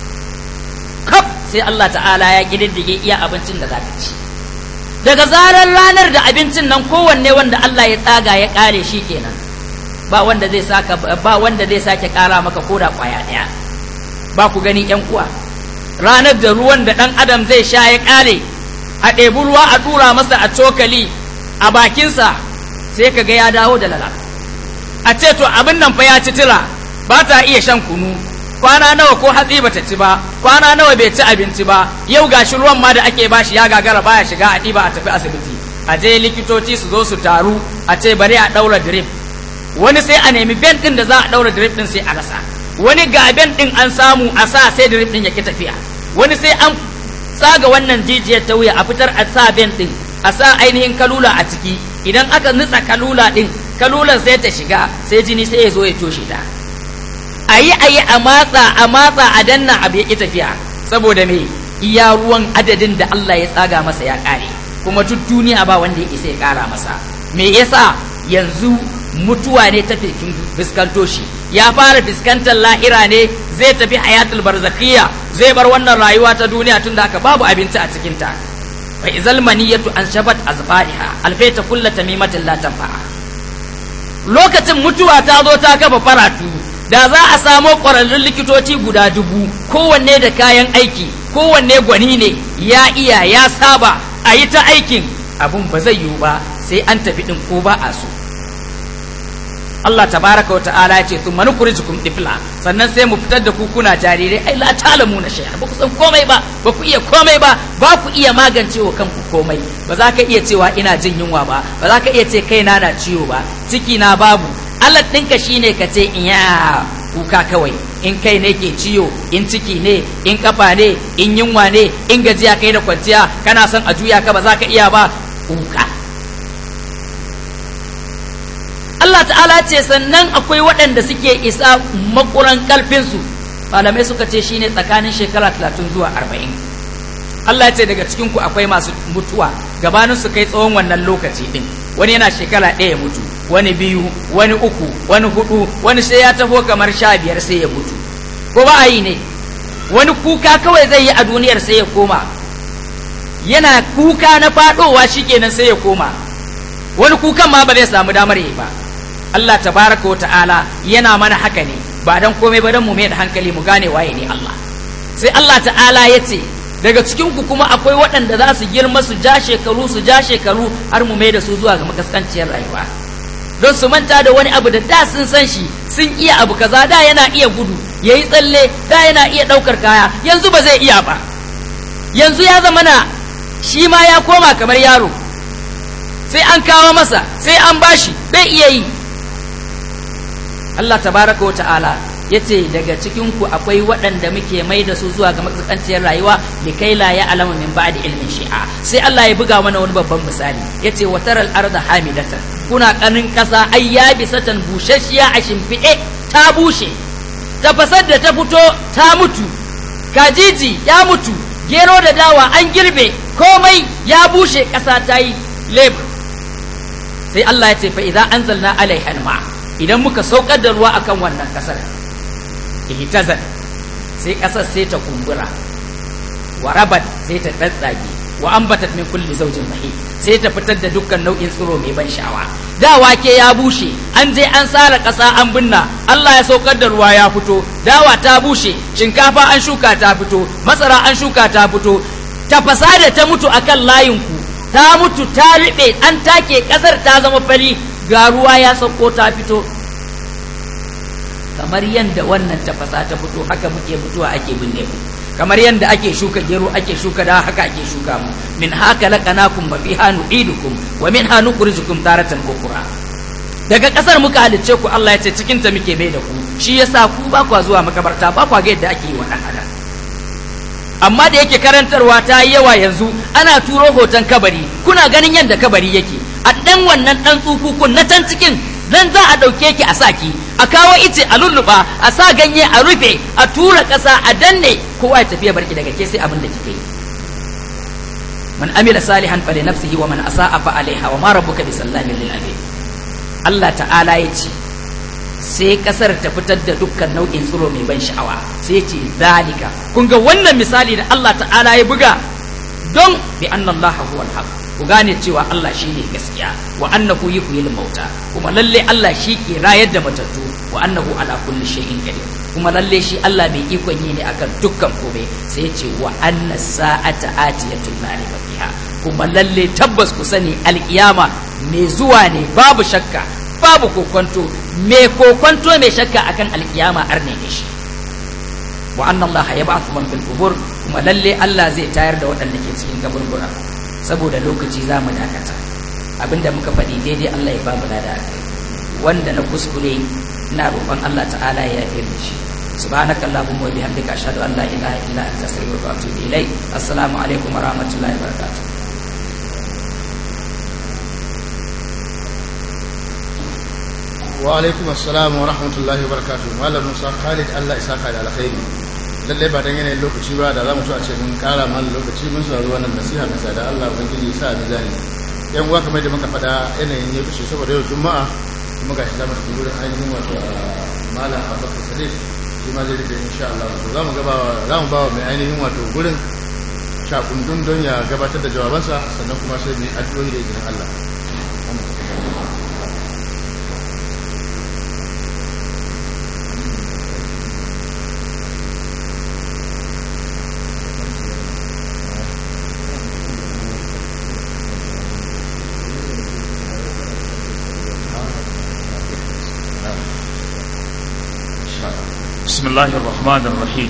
kaf sai Allah ta'ala ya ƙididdige iya abincin da za ka ci daga zarar ranar da abincin nan kowanne wanda Allah ya tsaga ya kare shi kenan ba wanda zai saka ba wanda zai sake kara maka koda kwaya daya ba ku gani yan uwa ranar da ruwan da dan adam zai sha ya kare a ɗebi ruwa a tura masa a cokali a bakinsa sai ka ga ya dawo da lala a ce to abin nan fa ya ci tira ba ta iya shan kunu kwana nawa ko hatsi bata ci ba kwana nawa bai ci abinci ba yau gashi ruwan ma da ake bashi ya gagara baya shiga a ɗiba a tafi asibiti a je likitoci su zo su taru a ce bari a ɗaura drip wani sai a nemi ben ɗin da za a ɗaura drip ɗin sai a rasa wani ga ben ɗin an samu a sa sai drip ɗin ya ki tafiya wani sai an tsaga wannan jijiyar ta wuya a fitar a sa ben ɗin a sa ainihin kalula a ciki idan aka nutsa kalula ɗin kalulan sai ta shiga sai jini sai ya zo ya toshe ta a yi a yi a matsa a matsa a danna abu ya ƙi tafiya saboda me iya ruwan adadin da Allah ya tsaga masa ya ƙare kuma duk duniya ba wanda ya isa ya ƙara masa me yasa yanzu mutuwa ne ta fuskanto shi ya fara fuskantar lahira ne zai tafi hayatul barzakhiya zai bar wannan rayuwa ta duniya tunda aka babu abinci a cikin ta fa izal maniyatu an shabat azfariha alfaita kullu tamimatin la tanfa'a lokacin mutuwa ta zo ta kafa faratu da za a samo ƙwararrun likitoci guda dubu kowanne da kayan aiki kowanne gwani ne ya iya ya saba a yi ta aikin abun ba zai yiwu ba sai an tafi ɗin ko ba a so Allah tabaraka wa ta'ala ya ce sun mani kurijikum difla sannan sai mu fitar da ku kuna jarirai ai la talamu na shay'a ba ku san komai ba ba ku iya komai ba ba ku iya magance wa kanku komai ba za ka iya cewa ina jin yunwa ba ba za ka iya ce kaina na ciwo ba ciki na babu Allah ɗinka shine ka ce in ya kuka kawai in kai ne ke ciwo in ciki ne in kafa ne in yunwa ne in gajiya kai da kwanciya kana son a juya ka ba za ka iya ba kuka Allah ta'ala ce sannan akwai waɗanda suke isa makuran ƙarfinsu malamai suka ce shine tsakanin shekara talatin zuwa arba'in Allah ce daga cikinku akwai masu mutuwa gabanin su kai tsawon wannan lokaci ɗin wani yana shekara ɗaya ya mutu wani biyu wani uku wani hudu wani sai ya taho kamar sha biyar sai ya mutu ko ba a yi ne wani kuka kawai zai yi a duniyar sai ya koma yana kuka na faɗowa shikenan sai ya koma wani kukan ma ba zai samu damar yi ba Allah tabaraka wa ta'ala yana mana haka ne ba dan komai ba dan mu mai da hankali mu gane waye ne Allah sai Allah ta'ala ya ce daga cikin ku kuma akwai waɗanda za su girma su ja shekaru su ja shekaru har mu mai da su zuwa ga makaskanciyar rayuwa don su manta da wani abu da da sun san shi sun iya abu kaza da yana iya gudu yayi tsalle da yana iya ɗaukar kaya yanzu ba zai iya ba yanzu ya zama na shi ma ya koma kamar yaro sai an kawo masa sai an bashi bai iya yi Allah tabaraka wa ta'ala ya ce daga cikinku akwai waɗanda muke mai da su zuwa ga matsakanciyar rayuwa da kai la ya alama min ba da ilmin shi'a sai Allah ya buga mana wani babban misali ya ce wa taral arda hamidatan kuna kanin ƙasa ai ya bisatan bushashiya a shimfiɗe ta bushe tafasar da ta fito ta mutu kajiji ya mutu gero da dawa an girbe komai ya bushe ƙasa ta yi lebur sai Allah ya ce fa idza anzalna alaiha alma idan muka saukar da ruwa akan wannan kasar ihtazat sai kasar sai ta kumbura wa rabat sai ta tsatsage wa ambatat min kulli zawjin bahij sai ta fitar da dukkan nau'in tsiro mai ban sha'awa da wake ya bushe an je an sara ƙasa an binna Allah ya saukar da ruwa ya fito dawa ta bushe shinkafa an shuka ta fito masara an shuka ta fito tafasa da ta mutu akan layinku ta mutu ta riɓe an take ƙasar ta zama fari ga ruwa ya sauko ta fito kamar yadda wannan tafasa ta fito haka muke mutuwa ake binne mu kamar yadda ake shuka gero ake shuka da haka ake shuka mu min haka laqanakum wa fiha nu'idukum wa minha nukhrijukum taratan ukhra daga kasar muka halicce ku Allah ya ce cikin ta muke bai da ku shi yasa ku ba kwa zuwa makabarta ba kwa ga yadda ake yi wa dan adam amma da yake karantarwa ta yi yawa yanzu ana turo hoton kabari kuna ganin yadda kabari yake a ɗan wannan ɗan tsukukun na can cikin nan za a ɗauke ki a saki a kawo ice a lulluɓa a sa ganye a rufe a tura ƙasa a danne kowa ya tafiya barki daga ke sai abin da kike yi man amila salihan fa li nafsihi wa man asa'a fa alaiha wa ma rabbuka bisallamin lil abid Allah ta'ala ya ce sai kasar ta fitar da dukkan nau'in tsiro mai ban sha'awa sai ce zalika kun ga wannan misali da Allah ta'ala ya buga don bi anna Allah huwa al ku gane cewa Allah shine gaskiya wa annahu yuhyil mauta kuma lalle Allah shi ke rayar da matattu wa annahu ala kulli shay'in qadir kuma lalle shi Allah mai ikon yi ne akan dukkan komai sai ce wa anna sa'ata atiyatun la riba fiha kuma lalle tabbas ku sani alkiyama mai zuwa ne babu shakka babu kokonto me kokonto mai shakka akan alkiyama arne ne shi wa anna allaha yab'athu man fil qubur kuma lalle Allah zai tayar da waɗanda ke cikin kaburbura saboda lokaci za mu dakata abinda muka faɗi daidai Allah ya ba mu da akai wanda na kuskure ina roƙon Allah ta'ala ya yafe mu shi سبحانك اللهم وبحمدك أشهد أن لا إله إلا أنت أستغفرك وأتوب إليك السلام عليكم ورحمة الله وبركاته wa alaikum assalam wa rahmatullahi wa barakatuh malam musa khalid allah isa ka da alkhairi lallai ba dan yanayin lokaci ba da za mu a ce mun kara mana lokaci mun saurari wannan nasiha mai sada allah ubangiji sa a mizani yan uwa kamar da muka faɗa yanayin ya fice saboda yau juma'a kuma ga shi za mu tafi wurin ainihin wato malam abubakar sadiq shi ma zai rufe insha allah to za mu gaba za mu ba wa mai ainihin wato gurin shakundun don ya gabatar da jawabansa sannan kuma sai mu yi addu'o'i da izinin allah بسم الله الرحمن الرحيم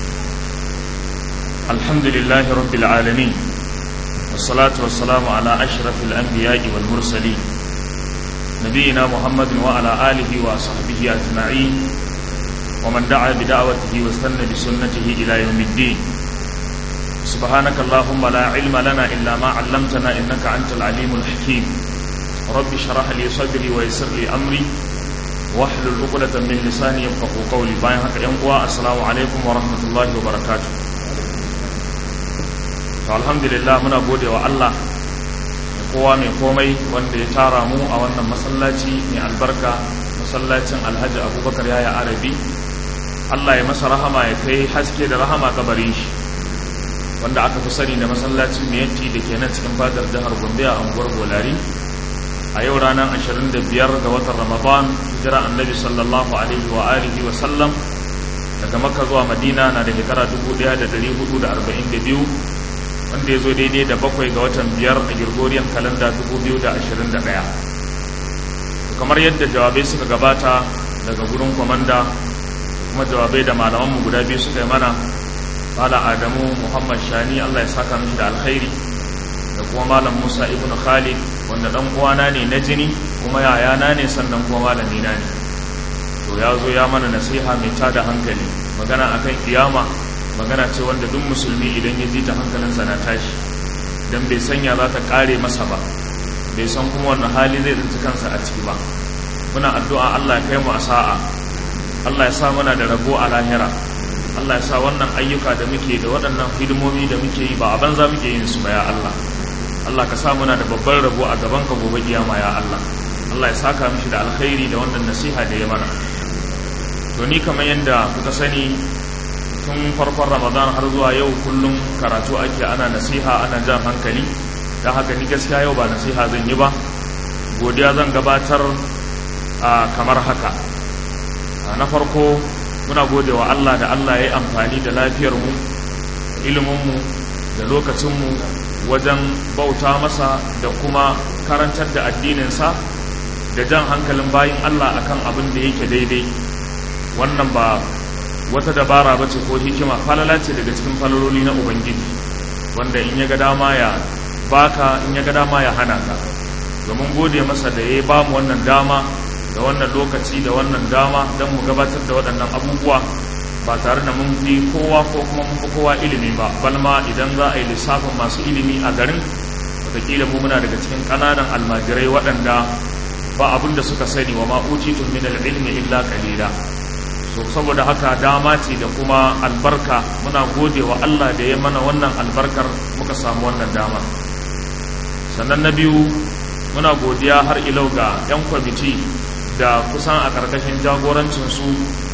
الحمد لله رب العالمين والصلاة والسلام على أشرف الأنبياء والمرسلين نبينا محمد وعلى آله وصحبه أجمعين ومن دعا بدعوته واستنى بسنته إلى يوم الدين سبحانك اللهم لا علم لنا إلا ما علمتنا إنك أنت العليم الحكيم رب اشرح لي صدري ويسر لي أمري wahlul uqdatan min lisani yafqahu qawli bayan haka yan uwa assalamu alaikum wa rahmatullahi wa barakatuh to alhamdulillah muna gode wa Allah kowa mai komai wanda ya tara mu a wannan masallaci mai albarka masallacin Alhaji Abubakar Yaya Arabi Allah ya masa rahama ya kai haske da rahama kabarin shi wanda aka fi sani da masallacin miyanti da ke nan cikin fadar jihar gombe a unguwar bolari a yau ranar 25 ga watan ramadan hijira annabi sallallahu alaihi wa alihi wa sallam daga makka zuwa madina na da shekara 1442 wanda ya zo daidai da bakwai ga watan biyar a girgoriyar kalanda 2021 kamar yadda jawabai suka gabata daga gurin kwamanda kuma jawabai da malamanmu guda biyu suka yi mana Malam Adamu Muhammad Shani Allah ya saka mishi da alkhairi da kuma Malam Musa ibn Khalid wanda dan uwana ne na jini kuma yayana ne sannan kuma malami na ne to ya zo ya mana nasiha mai tada hankali magana akan kiyama magana ce wanda duk musulmi idan ya ji ta hankalinsa na tashi dan bai sanya za ta kare masa ba bai san kuma wannan hali zai tsinci kansa a ciki ba muna addu'a Allah ya kai mu a sa'a Allah ya sa muna da rabo a lahira Allah ya sa wannan ayyuka da muke da waɗannan hidimomi da muke yi ba a banza muke yin su ba ya Allah Allah ka sa muna da babban rabo a gaban ka gobe kiyama ya Allah Allah ya saka mishi da alkhairi da wannan nasiha da ya mana to ni kamar yadda kuka sani tun farkon Ramadan har zuwa yau kullum karatu ake ana nasiha ana jan hankali don haka ni gaskiya yau ba nasiha zan yi ba godiya zan gabatar a kamar haka na farko muna gode wa Allah da Allah ya yi amfani da lafiyarmu iliminmu da lokacinmu wajen bauta masa da kuma karantar da addininsa da jan hankalin bayin Allah akan abin da yake daidai wannan ba wata dabara ba ce ko hikima falala ce daga cikin falaloli na ubangiji wanda in ya ga dama ya baka in ya ga dama ya hana ka domin gode masa da ya ba mu wannan dama da wannan lokaci da wannan dama don mu gabatar da waɗannan abubuwa ba tare da mun fi kowa ko kuma mun fi kowa ilimi ba balma idan za a yi lissafin masu ilimi a garin wataƙila mu muna daga cikin ƙananan almajirai waɗanda ba abin da suka sani wa ma'ucitun min ilmi illa qalila so saboda haka dama ce da kuma albarka muna gode wa Allah da ya mana wannan albarkar muka samu wannan dama sannan na biyu muna godiya har ilau ga 'yan kwamiti da kusan a ƙarƙashin jagorancinsu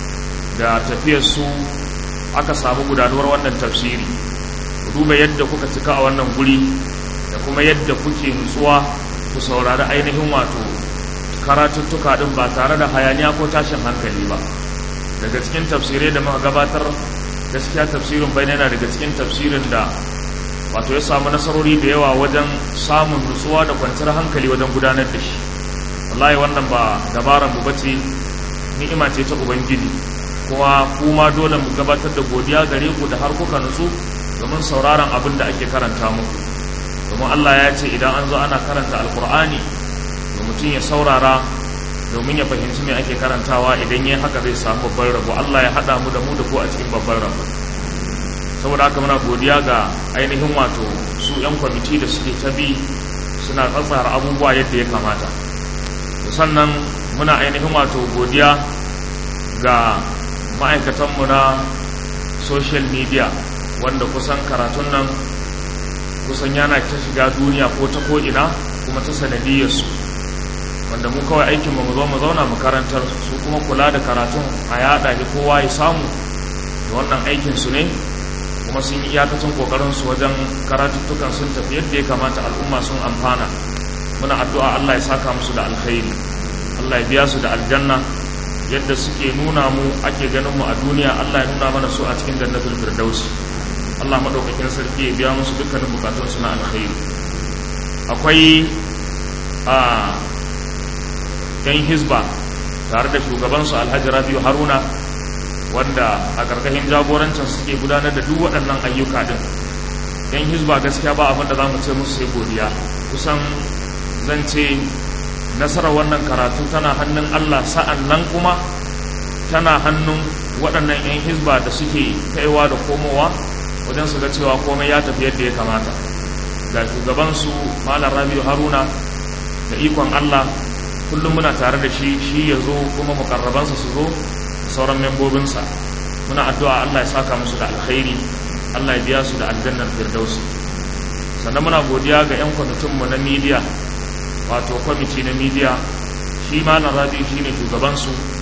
da tafiyarsu aka samu gudanuwar wannan tafsiri duba yadda kuka cika a wannan guri da kuma yadda kuke nutsuwa ku saurari ainihin wato karatuttuka ɗin ba tare da hayaniya ko tashin hankali ba daga cikin tafsirai da muka gabatar gaskiya tafsirin bai yana daga cikin tafsirin da wato ya samu nasarori da yawa wajen samun nutsuwa da kwanciyar hankali wajen gudanar da shi wallahi wannan ba dabaran mu bace ni'ima ce ta ubangiji kuma kuma dole mu gabatar da godiya gare ku da har kuka nutsu domin sauraron abin da ake karanta muku domin Allah ya ce idan an zo ana karanta alkur'ani da mutum ya saurara domin ya fahimci me ake karantawa idan ya haka zai samu babban rabo Allah ya haɗa mu da mu da ku a cikin babban rabo saboda haka muna godiya ga ainihin wato su 'yan kwamiti da suke ta bi suna tsatsara abubuwa yadda ya kamata sannan muna ainihin wato godiya ga ma'aikatanmu na social media wanda kusan karatun nan kusan yana ta shiga duniya ko ta ko'ina kuma ta sanadiyarsu wanda mu kawai aikinmu mu zo mu zauna mu karantar su kuma kula da karatun a yada da kowa ya samu da wannan aikinsu ne kuma sun yi iyakacin kokarinsu wajen karatuttukan sun tafi yadda ya kamata al'umma sun amfana muna addu'a Allah ya saka musu da alkhairi Allah ya biya su da aljanna yadda suke nuna mu ake ganin mu a duniya Allah ya nuna mana su a cikin jannatul firdaus Allah madaukakin sarki ya biya musu dukkanin bukatun su na alkhairi akwai a yan hizba tare da shugaban su Alhaji Rabiu Haruna wanda a karkashin jagorancin suke gudanar da duk waɗannan ayyuka din yan hizba gaskiya ba abin da za mu ce musu sai godiya kusan zan ce nasarar wannan karatu tana hannun Allah sa'an nan kuma tana hannun waɗannan 'yan hizba da suke kaiwa da komowa wajen su ga cewa komai ya tafi yadda ya kamata ga shugabansu malam rabiu haruna da ikon Allah kullum muna tare da shi shi ya zo kuma mukarrabansa su zo sauran membobinsa muna addu'a Allah ya saka musu da alkhairi Allah ya biya su da aljannar firdausi sannan muna godiya ga 'yan kwamitinmu na midiya wato kwamiti na midiya shi malam rabi shi ne shugabansu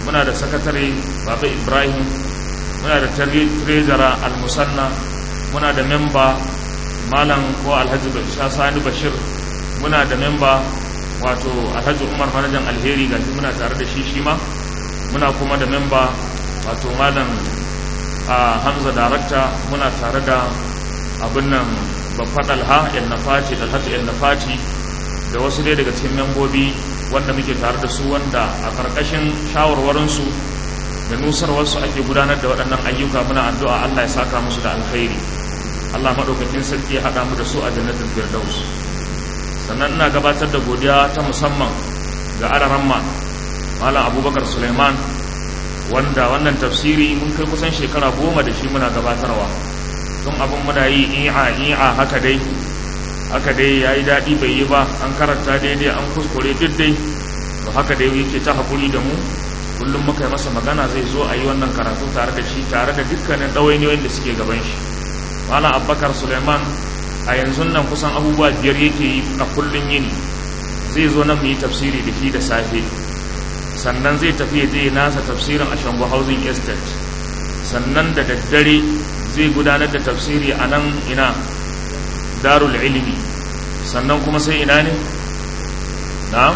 muna da sakatare baba ibrahim muna da trezara al-musanna muna da memba malam ko alhaji sani bashir muna da memba wato alhaji umar manajan alheri gashi muna tare da shi shi ma muna kuma da memba wato malam a hamza darakta muna tare da abin nan babban alha yan nafati alhaji yan nafati da wasu dai daga cikin membobi wanda muke tare da su wanda a ƙarƙashin shawarwarinsu da nusarwarsu ake gudanar da waɗannan ayyuka muna addu'a Allah ya saka musu da alkhairi Allah maɗaukakin sarki ya haɗa mu da su a jannatin firdaus sannan ina gabatar da godiya ta musamman ga araramma malam abubakar suleiman wanda wannan tafsiri mun kai kusan shekara goma da shi muna gabatarwa tun abin muna yi iya iya haka dai haka dai ya yi daɗi bai yi ba an karanta daidai an kuskure duk dai to haka dai yake ta haƙuri da mu kullum muka yi masa magana zai zo a yi wannan karatu tare da shi tare da dukkanin ɗawainiyoyin da suke gaban shi malam abubakar suleiman a yanzu nan kusan abubuwa biyar yake yi a kullum yini zai zo nan mu yi tafsiri da shi da safe sannan zai tafi ya je nasa tafsirin a shango housing estate sannan da daddare zai gudanar da tafsiri a nan ina darul ilimi sannan kuma sai ina ne na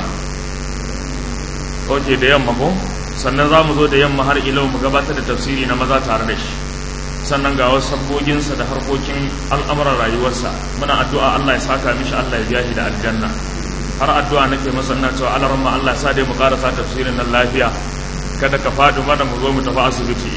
ok da yamma ko sannan za mu zo da yamma har ilau mu gabatar da tafsiri na maza tare da shi sannan ga wasu sabboginsa da harkokin al'amuran rayuwarsa muna addu'a Allah ya saka mishi Allah ya biya shi da aljanna har addu'a nake masa ina cewa Allah ramma Allah ya sa dai mu karasa tafsirin nan lafiya kada ka faɗi mana mu zo mu tafi asibiti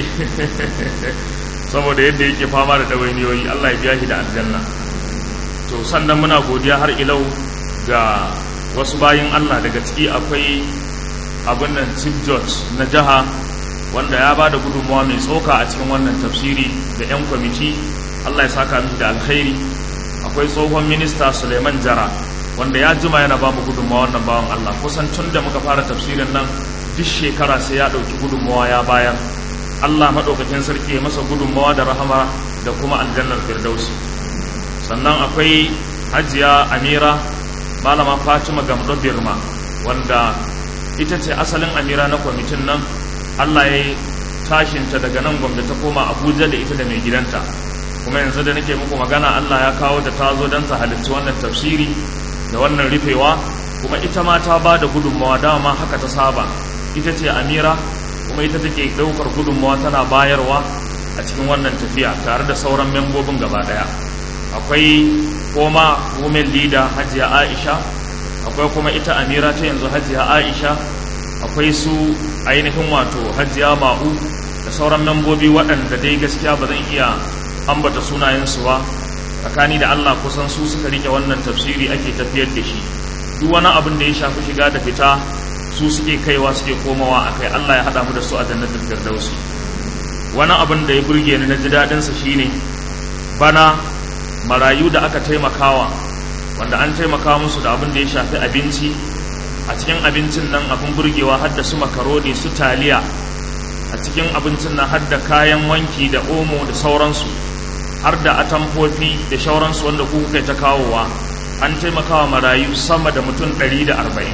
saboda yadda yake fama da ɗawainiyoyi Allah ya biya shi da aljanna to sannan muna godiya har ilau ga wasu bayin Allah daga ciki akwai abin nan chief judge na jiha wanda ya ba da gudunmawa mai tsoka a cikin wannan tafsiri da 'yan kwamiti Allah ya saka mishi da alkhairi akwai tsohon minista suleiman jara wanda ya jima yana ba mu gudunmawa wannan bawan Allah kusan tun da muka fara tafsirin nan duk shekara sai ya ɗauki gudunmawa ya bayar Allah maɗaukakin sarki ya masa gudunmawa da rahama da kuma aljannar firdausi sannan akwai hajiya amira malama fatima gamdo birma wanda ita ce asalin amira na kwamitin nan allah ya yi tashinta daga nan gwamnati ta koma abuja da ita da mai gidanta kuma yanzu da nake muku magana allah ya kawo ta tazo don ta halittu wannan tafsiri da wannan rufewa kuma ita ma ta ba da gudunmawa dama haka ta saba ita ce amira kuma ita take ɗaukar gudunmawa tana bayarwa a cikin wannan tafiya tare da sauran membobin gaba ɗaya akwai koma women leader hajiya aisha akwai kuma ita amira ta yanzu hajiya aisha akwai su ainihin wato hajiya ma'u da sauran membobi waɗanda dai gaskiya ba zan iya ambata sunayensu ba tsakani da allah kusan su suka rike wannan tafsiri ake tafiyar da shi duk wani abin da ya shafi shiga da fita su suke kaiwa suke komawa a kai allah ya haɗa mu da su a jannatin firdausi wani abin da ya burge ni na ji daɗinsa shine bana marayu da aka taimakawa wanda an taimaka musu da abin da ya shafi abinci a cikin abincin nan abin burgewa har da su makaroni su taliya a cikin abincin nan har da kayan wanki da omo da sauransu har da atamfofi da sauransu wanda ku kai ta kawowa an taimakawa marayu sama da mutum 140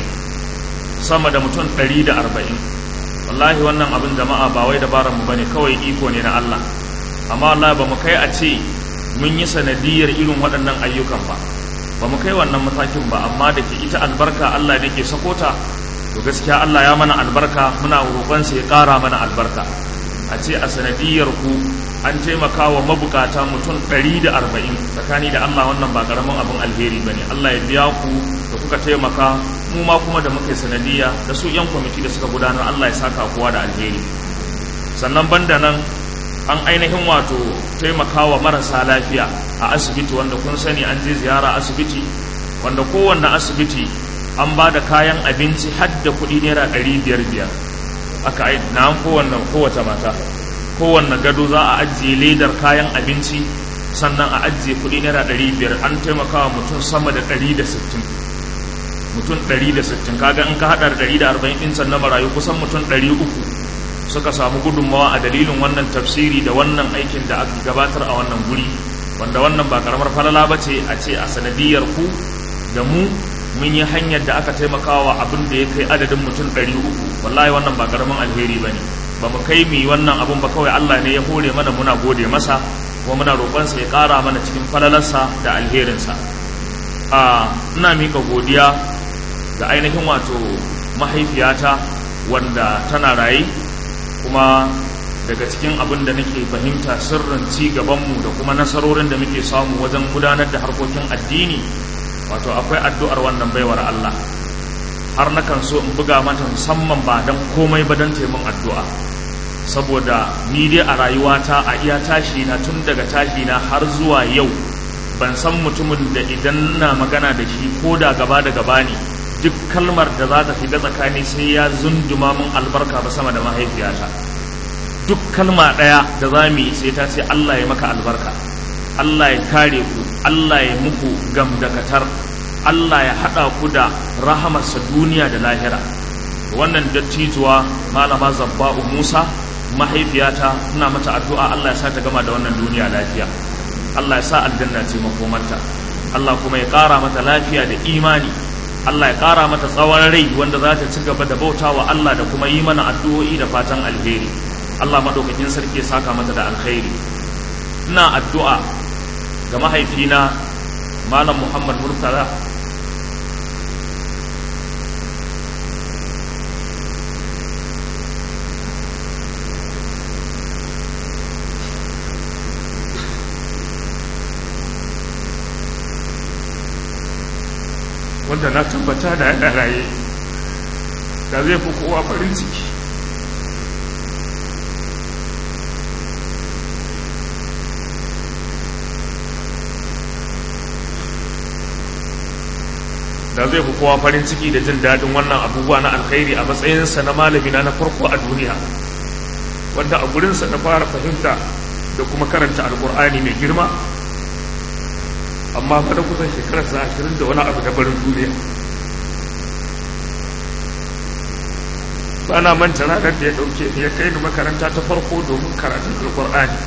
sama da mutum 140 wallahi wannan abin jama'a ba wai dabarar mu bane kawai iko ne na Allah amma Allah ba mu kai a ce mun yi sanadiyar irin waɗannan ayyukan ba ba mu kai wannan matakin ba amma da ke ita albarka Allah da ke sakota to gaskiya Allah ya mana albarka muna roƙon ya ƙara mana albarka a ce a sanadiyar ku an taimaka wa mabukata mutum 140 tsakani da Allah wannan ba ƙaramin abin alheri bane Allah ya biya ku da kuka taimaka mu ma kuma da muka yi sanadiyya da su yan kwamiti da suka gudanar Allah ya saka kowa da alheri sannan banda nan an ainihin wato taimakawa marasa lafiya a asibiti wanda kun sani an je ziyara asibiti wanda kowanne asibiti an ba da kayan abinci har da kuɗi naira ɗari biyar biyar aka yi na kowanne kowace mata kowanne gado za a ajiye ledar kayan abinci sannan a ajiye kuɗi naira ɗari biyar an taimakawa mutum sama da ɗari da sittin mutum ɗari da sittin kaga in ka haɗa da ɗari da arba'in ɗin sannan marayu kusan mutum ɗari uku suka samu gudunmawa a dalilin wannan tafsiri da wannan aikin da aka gabatar a wannan guri wanda wannan ba karamar falala ba ce a ce a sanadiyar ku da mu mun yi hanyar da aka taimakawa abin da ya kai adadin mutum ɗari uku wallahi wannan ba karamin alheri ba ne ba mu kai mu wannan abin ba kawai Allah ne ya hore mana muna gode masa kuma muna roƙonsa ya ƙara mana cikin falalarsa da alherinsa a ina mika godiya ga ainihin wato mahaifiyata wanda tana raye kuma daga cikin abin da nake fahimta sirrin ci gabanmu da kuma nasarorin da muke samu wajen gudanar da harkokin addini wato akwai addu'ar wannan baiwar Allah har nakan so in buga mata musamman ba don komai ba don taimun addu'a saboda ni dai a rayuwata a iya tashi na tun daga tashi na har zuwa yau ban san mutumin da idan na magana da shi ko da gaba da gaba ne duk kalmar da za ta shiga tsakani sai ya zunduma min albarka ba sama da mahaifiyata duk kalma ɗaya da za mu yi sai ta ce Allah ya maka albarka Allah ya kare ku Allah ya muku gamdakatar Allah ya haɗa ku da rahamarsa duniya da lahira wannan dattijuwa malama zabba'u Musa mahaifiyata ina mata addu'a Allah ya sa ta gama da wannan duniya lafiya Allah ya sa aljanna ce makomarta Allah kuma ya ƙara mata lafiya da imani Allah ya ƙara mata tsawon rai wanda za ta ci gaba da bautawa Allah da kuma yi mana addu'o'i da fatan alheri Allah madaukakin sarki ya saka mata da alkhairi ina addu'a ga mahaifina Malam Muhammad Murtala wanda na tabbata da yana raye da zai fi kowa farin ciki da zai fi kowa farin ciki da jin daɗin wannan abubuwa na alkhairi a matsayinsa na malamina na farko a duniya wanda a gurinsa na fara fahimta da kuma karanta alkur'ani mai girma amma fa da kusan shekarar sa ashirin da wani abu da barin duniya ba na manta ranar da ya ɗauke ni ya kai ni makaranta ta farko domin karatun alkur'ani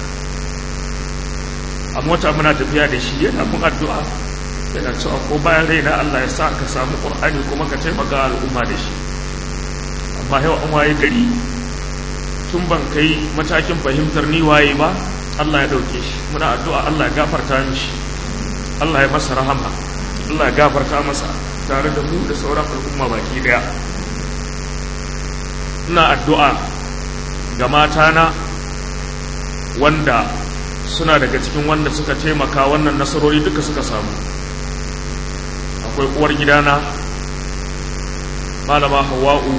a mota muna tafiya da shi yana mun addu'a yana cewa ko bayan raina Allah ya sa ka samu ƙur'ani kuma ka taimaka al'umma da shi amma yau an waye gari tun ban kai matakin fahimtar ni waye ba Allah ya ɗauke shi muna addu'a Allah ya gafarta mishi Allah ya masa rahama Allah ya gafarta masa tare da mu da sauran al'umma baki daya ina addu'a ga matana wanda suna daga cikin wanda suka taimaka wannan nasarori duka suka samu akwai uwar gidana malama hawa'u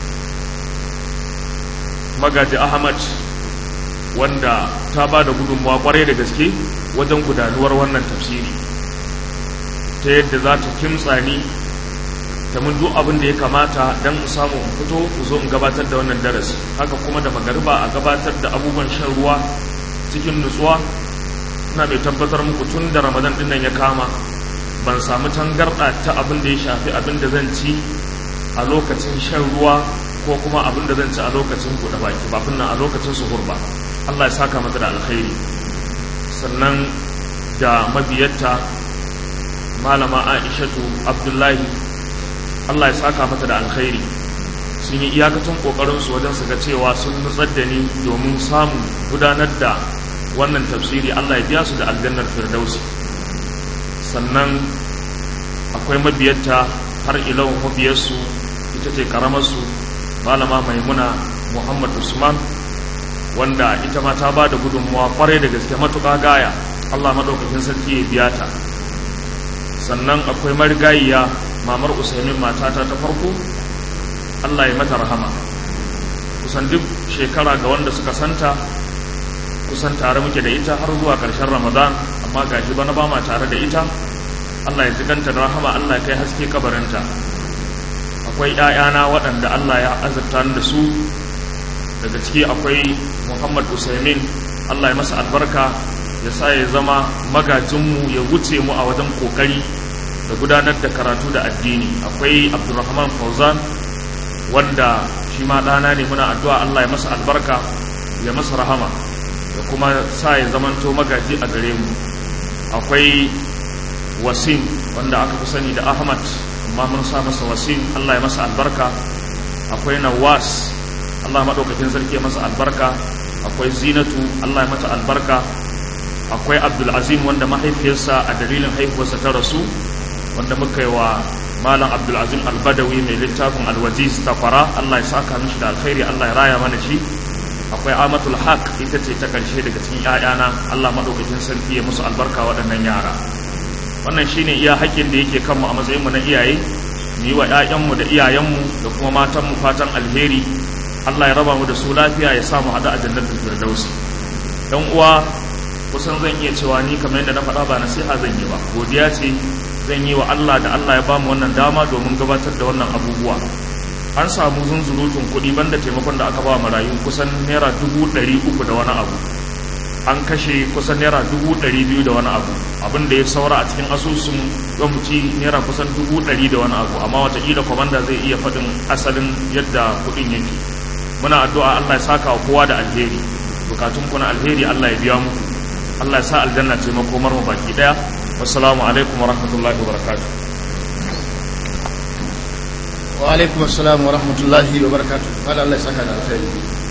magaji ahmad wanda ta ba da gudunmawa kwarai da gaske wajen gudanuwar wannan tafsiri ta yadda za ta kimtsa ni ta mun duk abin da ya kamata don in samu in fito ku zo in gabatar da wannan darasi haka kuma da magariba a gabatar da abubuwan shan ruwa cikin nutsuwa ina mai tabbatar muku tun da ramadan din nan ya kama ban samu tangarɗa ta abin da ya shafi abin da zan ci a lokacin shan ruwa ko kuma abin da zan ci a lokacin buɗe baki ba nan a lokacin suhur ba Allah ya saka mata da alkhairi sannan da mabiyarta malama aishatu abdullahi Allah ya saka mata da alkhairi sun yi iyakacin kokarinsu wajen su ga cewa sun nutsar da ni domin samun gudanar da wannan tafsiri Allah ya biya su da aljannar firdausi sannan akwai mabiyarta har ilau mabiyarsu ita ce karamarsu malama maimuna muhammad usman wanda ita ma ta ba da gudunmawa kwarai da gaske matuƙa gaya Allah maɗaukakin sarki ya biya ta sannan akwai marigayiya mamar usaimin matata ta farko Allah ya mata rahama kusan duk shekara ga wanda suka santa kusan tare muke da ita har zuwa ƙarshen ramadan amma gashi bana ba ma tare da ita Allah ya jiganta da rahama Allah ya kai haske kabarinta akwai ‘ya'yana waɗanda Allah ya azurta da su daga ciki akwai Muhammad Usaimin Allah ya masa albarka ya sa ya zama magajinmu ya wuce mu a wajen kokari da gudanar da karatu da addini akwai Abdulrahman Fauzan wanda shi ma ɗana ne muna addu'a Allah ya masa albarka ya masa rahama da kuma sa ya zamanto magaji a gare mu akwai Wasim wanda aka fi sani da Ahmad amma mun sa masa wasim Allah ya masa albarka akwai nawas Allah maɗaukakin sarki ya masa albarka akwai zinatu Allah ya mata albarka akwai abdulazim wanda mahaifiyarsa a dalilin haihuwarsa ta rasu wanda muka yi wa malam abdulazim albadawi mai littafin alwaziz takwara Allah ya saka mishi da alkhairi Allah ya raya mana shi akwai amatul haq ita ce ta karshe daga cikin ‘ya'yana Allah maɗaukakin sarki ya musu albarka waɗannan yara wannan shine iya haƙƙin da yake kanmu a matsayinmu na iyaye mu yi wa ‘ya'yanmu da iyayenmu da kuma matanmu fatan alheri Allah ya raba mu da su lafiya ya samu haɗu a jannatin firdausi dan uwa kusan zan iya cewa ni kamar yadda na faɗa ba nasiha zan yi ba godiya ce zan yi wa Allah da Allah ya ba mu wannan dama domin gabatar da wannan abubuwa an samu zunzurutun kuɗi banda taimakon da aka ba marayu kusan naira dubu ɗari uku da wani abu an kashe kusan naira dubu ɗari biyu da wani abu abin da ya saura a cikin asusun gwamnati naira kusan dubu ɗari da wani abu amma watakila kwamanda zai iya faɗin asalin yadda kuɗin yake muna addu'a Allah ya saka wa kowa da alheri bukatun kuna alheri Allah ya biya mu Allah ya sa aljanna ce makomar mu baki daya wassalamu alaikum wa rahmatullahi wa barakatuh wa alaikum assalam wa rahmatullahi wa barakatuh kada Allah ya saka da alkhairi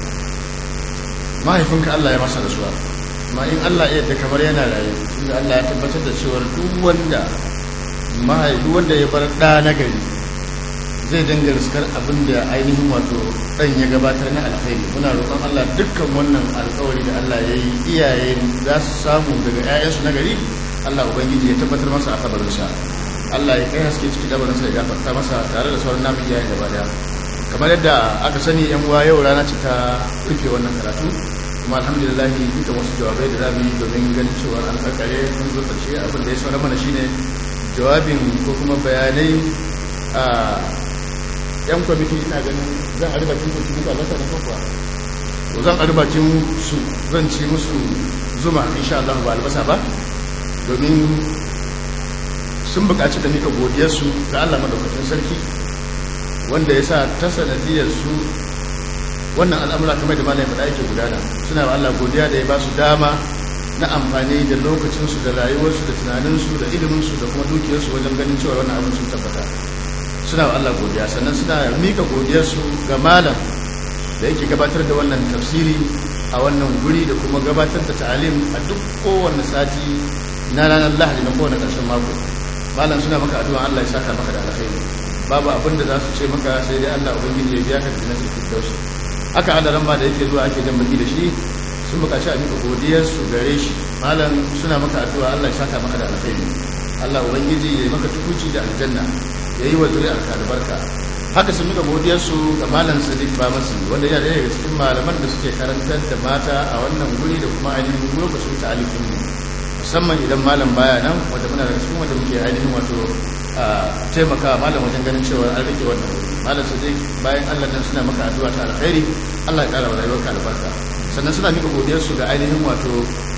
mahaifinka Allah ya masa rasuwa amma in Allah ya yadda kamar yana raye inda Allah ya tabbatar da cewa duk wanda mahaifi wanda ya bar ɗa na gari zai dinga riskar abin da ainihin wato ɗan ya gabatar na alkhairi muna roƙon Allah dukkan wannan alkawari da Allah ya yi iyaye za su samu daga 'ya'yansu na gari Allah ubangiji ya tabbatar masa a kabarinsa Allah ya kai haske ciki dabarinsa ya gafarta masa tare da sauran namun iyayen gaba daya kamar yadda aka sani yan uwa yau rana ce ta rufe wannan karatu kuma alhamdulillah duka wasu jawabai da zamu yi domin ganin cewa an karkare mun zo karshe abin da ya saura mana shine jawabin ko kuma bayanai a yan kwamiti ina ganin zan a ribacin su duka lasa na kwakwa to zan a ribacin su zan ci musu zuma insha Allah ba albasa ba domin sun buƙaci da mika godiyarsu ga Allah madaukakin sarki wanda ya sa ta sanadiyar su wannan al'amura kamar da malayin faɗa yake gudana suna wa Allah godiya da ya ba su dama na amfani da lokacinsu da rayuwarsu da tunaninsu da iliminsu da kuma dukiyarsu wajen ganin cewa wannan abin sun tabbata suna wa Allah godiya sannan suna mika godiyarsu ga malam da yake gabatar da wannan tafsiri a wannan guri da kuma gabatar da ta'alim a duk kowane sati na ranar lahadi na kowane ƙarshen mako malam suna maka addu'a Allah ya saka maka da alkhairi babu abin da za su ce maka sai dai Allah ubangiji ya biya ka da nasu firdausi haka Allah ma da yake zuwa ake jan baki da shi sun buƙaci a mika godiyar su gare shi malam suna maka addu'a Allah ya saka maka da alkhairi Allah ubangiji ya yi maka tukuci da aljanna ya yi wa zuri'ar ka albarka haka sun mika godiyar su ga malam Sadiq Bamasi wanda yana daga cikin malaman da suke karantar da mata a wannan guri da kuma ainihin lokacin ta'alifin mu musamman idan malam baya nan wanda muna daga cikin wanda muke ainihin wato taimaka malam wajen ganin cewa an rike wannan malam su dai bayan Allah nan suna maka addu'a ta alkhairi Allah ya kara wa rayuwarka albarka sannan suna mika godiyar su ga ainihin wato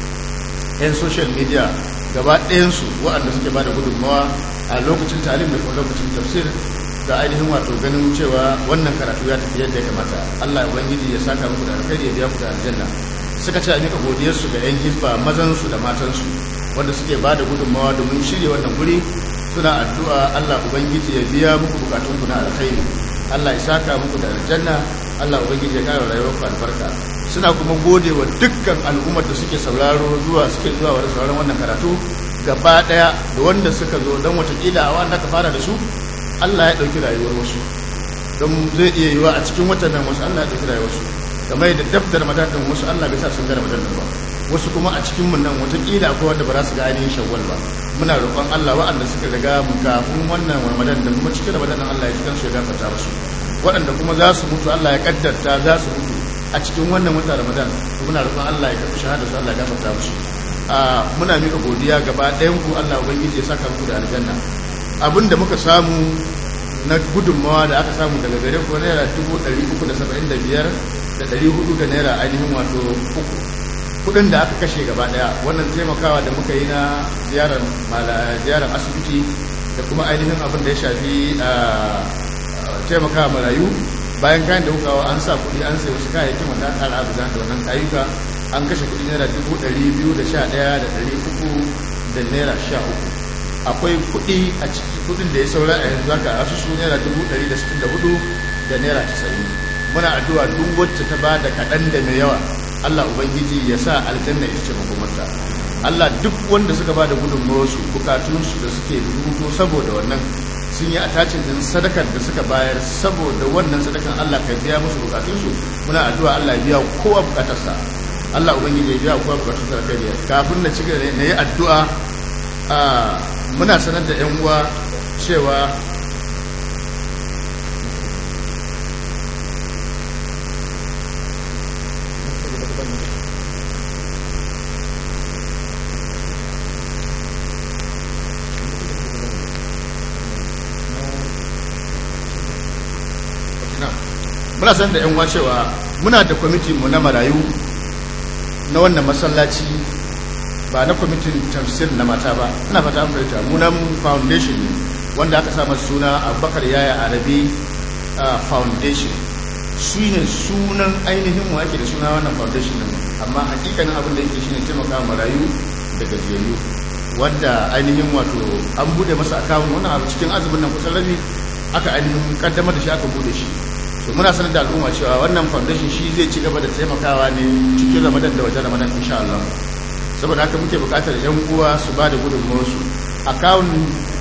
yan social media gaba ɗayan su waɗanda suke bada gudunmawa a lokacin talim da kuma lokacin tafsir da ainihin wato ganin cewa wannan karatu ya tafi yadda ya kamata Allah ya ubangiji ya saka muku da alkhairi ya biya ku da aljanna suka ce a mika godiyarsu ga 'yan hisba mazansu da matansu wanda suke ba da gudunmawa domin shirya wannan guri suna addu'a Allah Ubangiji ya biya muku bukatunku na alkhairi Allah ya saka muku da aljanna Allah Ubangiji ya kara rayuwarku albarka suna kuma gode wa dukkan al'ummar da suke sauraro zuwa suke zuwa wa sauraron wannan karatu gaba daya da wanda suka zo don watakila a wanda ka fara da su Allah ya ɗauki rayuwar wasu don zai iya yiwa a cikin watan nan wasu Allah ya ɗauki rayuwar wasu kamar da daftar matakan wasu Allah bai sa sun gane matakan ba wasu kuma a cikin mun nan watakila akwai wanda ba za su ga ainihin shawwal ba muna roƙon Allah waɗanda suka riga mu kafin wannan ramadan da kuma cikin ramadan Allah ya cikin su ya gafarta musu waɗanda kuma za su mutu Allah ya kaddarta za su mutu a cikin wannan wata ramadan muna roƙon Allah ya karɓi shahada su Allah ya gafarta musu a muna mika godiya gaba ɗayan ku Allah ubangiji ya saka muku da aljanna abinda muka samu na gudunmawa da aka samu daga gare ku naira dubu ɗari uku da saba'in da biyar da ɗari hudu da naira ainihin wato uku kudin da aka kashe gaba daya wannan taimakawa da muka yi na ziyarar ziyarar asibiti da kuma ainihin abin da ya shafi taimakawa marayu bayan kayan da muka an sa kudi an sai wasu kayayyakin wanda aka kara abu da wannan ayyuka an kashe kudi naira dubu ɗari biyu da sha ɗaya da ɗari uku da naira sha uku akwai kudi a ciki kudin da ya saura a yanzu haka asusu naira dubu ɗari da sittin da hudu da naira casa'in muna addu'a duk wacce ta ba da kaɗan da mai yawa Allah Ubangiji ya sa aljanna ita ce makomarta Allah duk wanda suka ba da gudunmawarsu bukatunsu da suke rubuto saboda wannan sun yi attachin din sadakar da suka bayar saboda wannan sadakan Allah ka biya musu bukatunsu muna addu'a Allah ya biya kowa bukatarsa Allah Ubangiji ya biya kowa bukatunsa da kai kafin na cigaba na yi addu'a muna sanar da 'yan uwa cewa muna san da 'yan uwa cewa muna da kwamiti mu na marayu na wannan masallaci ba na kwamitin tafsir na mata ba ina fata an fahimta munan foundation ne wanda aka sa suna abubakar yaya arabi foundation su ne sunan ainihin mu ake da suna wannan foundation ne amma hakikanin abin da yake shine taimaka marayu da gajiyayyu wanda ainihin wato an bude masa akawun wannan abu cikin azumin nan kusan rabi aka ainihin kaddamar da shi aka bude shi to muna sanar da al'umma cewa wannan foundation shi zai ci gaba da taimakawa ne cikin ramadan da wajen ramadan insha Allah saboda haka muke bukatar yan uwa su ba da gudunmawarsu akawun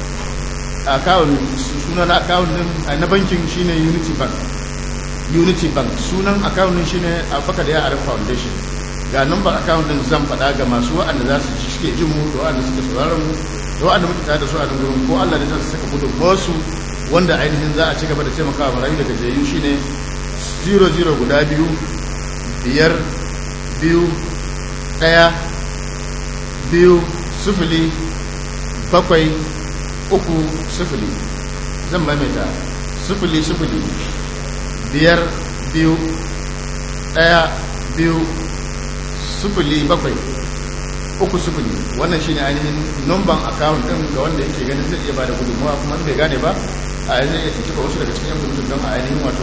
akawun sunan akawun din na bankin shine unity bank unity bank sunan akawun din shine abubakar ya arab foundation ga number akawun din zan faɗa ga masu wa'anda za su ci suke jin mu da wa'anda suke sauraron mu da wa'anda muke tare da su a nan gurin ko Allah ne zai saka gudunmawarsu wanda ainihin za a ci gaba da taimakawa marayu daga jayu shine 00 guda biyu biyar biyu ɗaya biyu sufuli bakwai uku sufuli zan maimaita sufuli sufuli biyar biyu ɗaya biyu sufuli bakwai uku sufuli wannan shine ainihin numban akawun ɗin ga wanda yake ganin zai iya ba da gudunmawa kuma bai gane ba a yanzu ya tuntuɓa wasu daga cikin yan kwamitin don a ainihin wato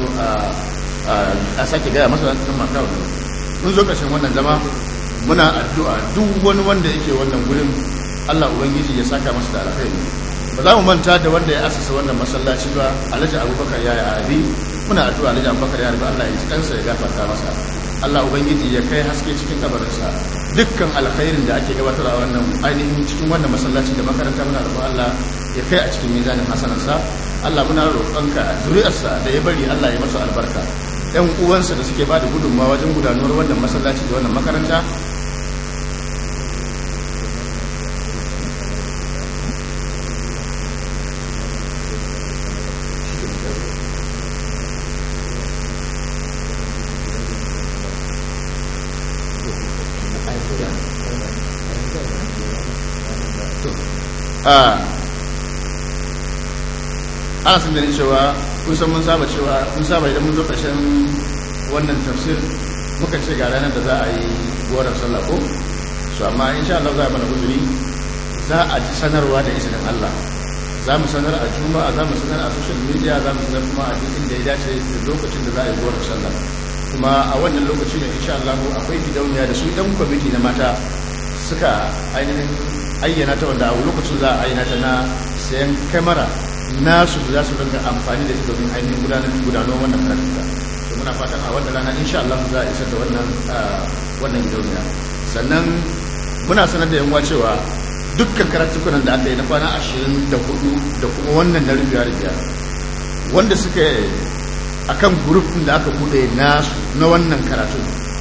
a sake gaya masa nan akawun mun zo ƙarshen wannan zama muna addu'a duk wani wanda yake wannan gurin Allah Ubangiji ya saka masa da alkhairi ba za mu manta da wanda ya asasa wannan masallaci ba Alhaji Abubakar ya yi abi muna addu'a Alhaji Abubakar ya rabu Allah ya ji kansa ya gafarta masa Allah Ubangiji ya kai haske cikin kabarinsa dukkan alkhairin da ake gabatar a wannan ainihin cikin wannan masallaci da makaranta muna roƙon Allah ya kai a cikin mizanin hasanarsa Allah muna roƙonka zuri'arsa da ya bari Allah ya masa albarka ‘yan uwansa da suke ba da gudunmawa wajen gudanuwar wannan masallaci da wannan makaranta ana sun gani cewa kun san mun saba cewa mun saba idan mun zo ƙarshen wannan tafsir muka ce ga ranar da za a yi goron sallah ko su amma insha Allah za a mana guduri za a ji sanarwa da izinin Allah za mu sanar a juma'a za mu sanar a social media za mu sanar kuma a duk inda ya dace da lokacin da za a yi goron sallah kuma a wannan lokaci ne insha Allah akwai gidauniya da su ɗan kwamiti na mata suka ainihin ayyana ta wanda a lokacin za a ayyana ta na sayan kamera nasu da za su rinka amfani da ita domin ainihin gudanar gudanar wannan karatuka to muna fatan a wannan rana insha Allah za a isar da wannan wannan gidauniya sannan muna sanar da yanwa cewa dukkan karatukunan da aka yi na kwana ashirin da hudu da kuma wannan na rubiya rubiya wanda suka akan grup da aka bude nasu na wannan karatu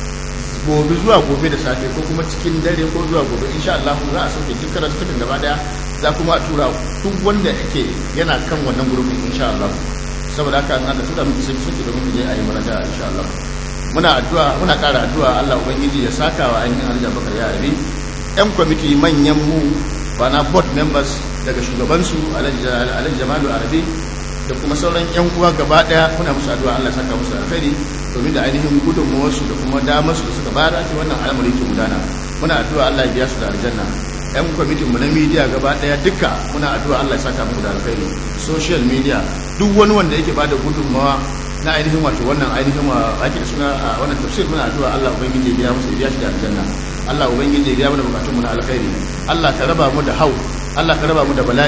gobe zuwa gobe da safe ko kuma cikin dare ko zuwa gobe insha Allah za a sauke duk karatukan gaba daya za kuma a tura duk wanda yake yana kan wannan gurbin insha Allah saboda haka an da tura miki sai suke domin je a yi maraja insha Allah muna addu'a muna ƙara addu'a Allah ubangiji ya saka wa ainihin Alhaji Abubakar ya rabi yan kwamiti manyan mu bana board members daga shugabansu Alhaji Jamalu Arabi da kuma sauran yan uwa gaba daya muna musu addu'a Allah ya saka musu alkhairi domin da ainihin gudunmuwarsu da kuma damar su da suka bayar ake wannan al'amari ke gudana muna addu'a Allah ya biya su da aljanna yan kwamitin mu na media gaba daya duka muna addu'a Allah ya saka muku da alkhairi social media duk wani wanda yake bada gudunmawa na ainihin wato wannan ainihin wa ake da suna a wannan tafsir muna addu'a Allah ubangiji ya biya musu ya biya shi da aljanna Allah ubangiji ya biya mana bukatun mu na alkhairi Allah ka raba mu da hau Allah ka raba mu da bala'i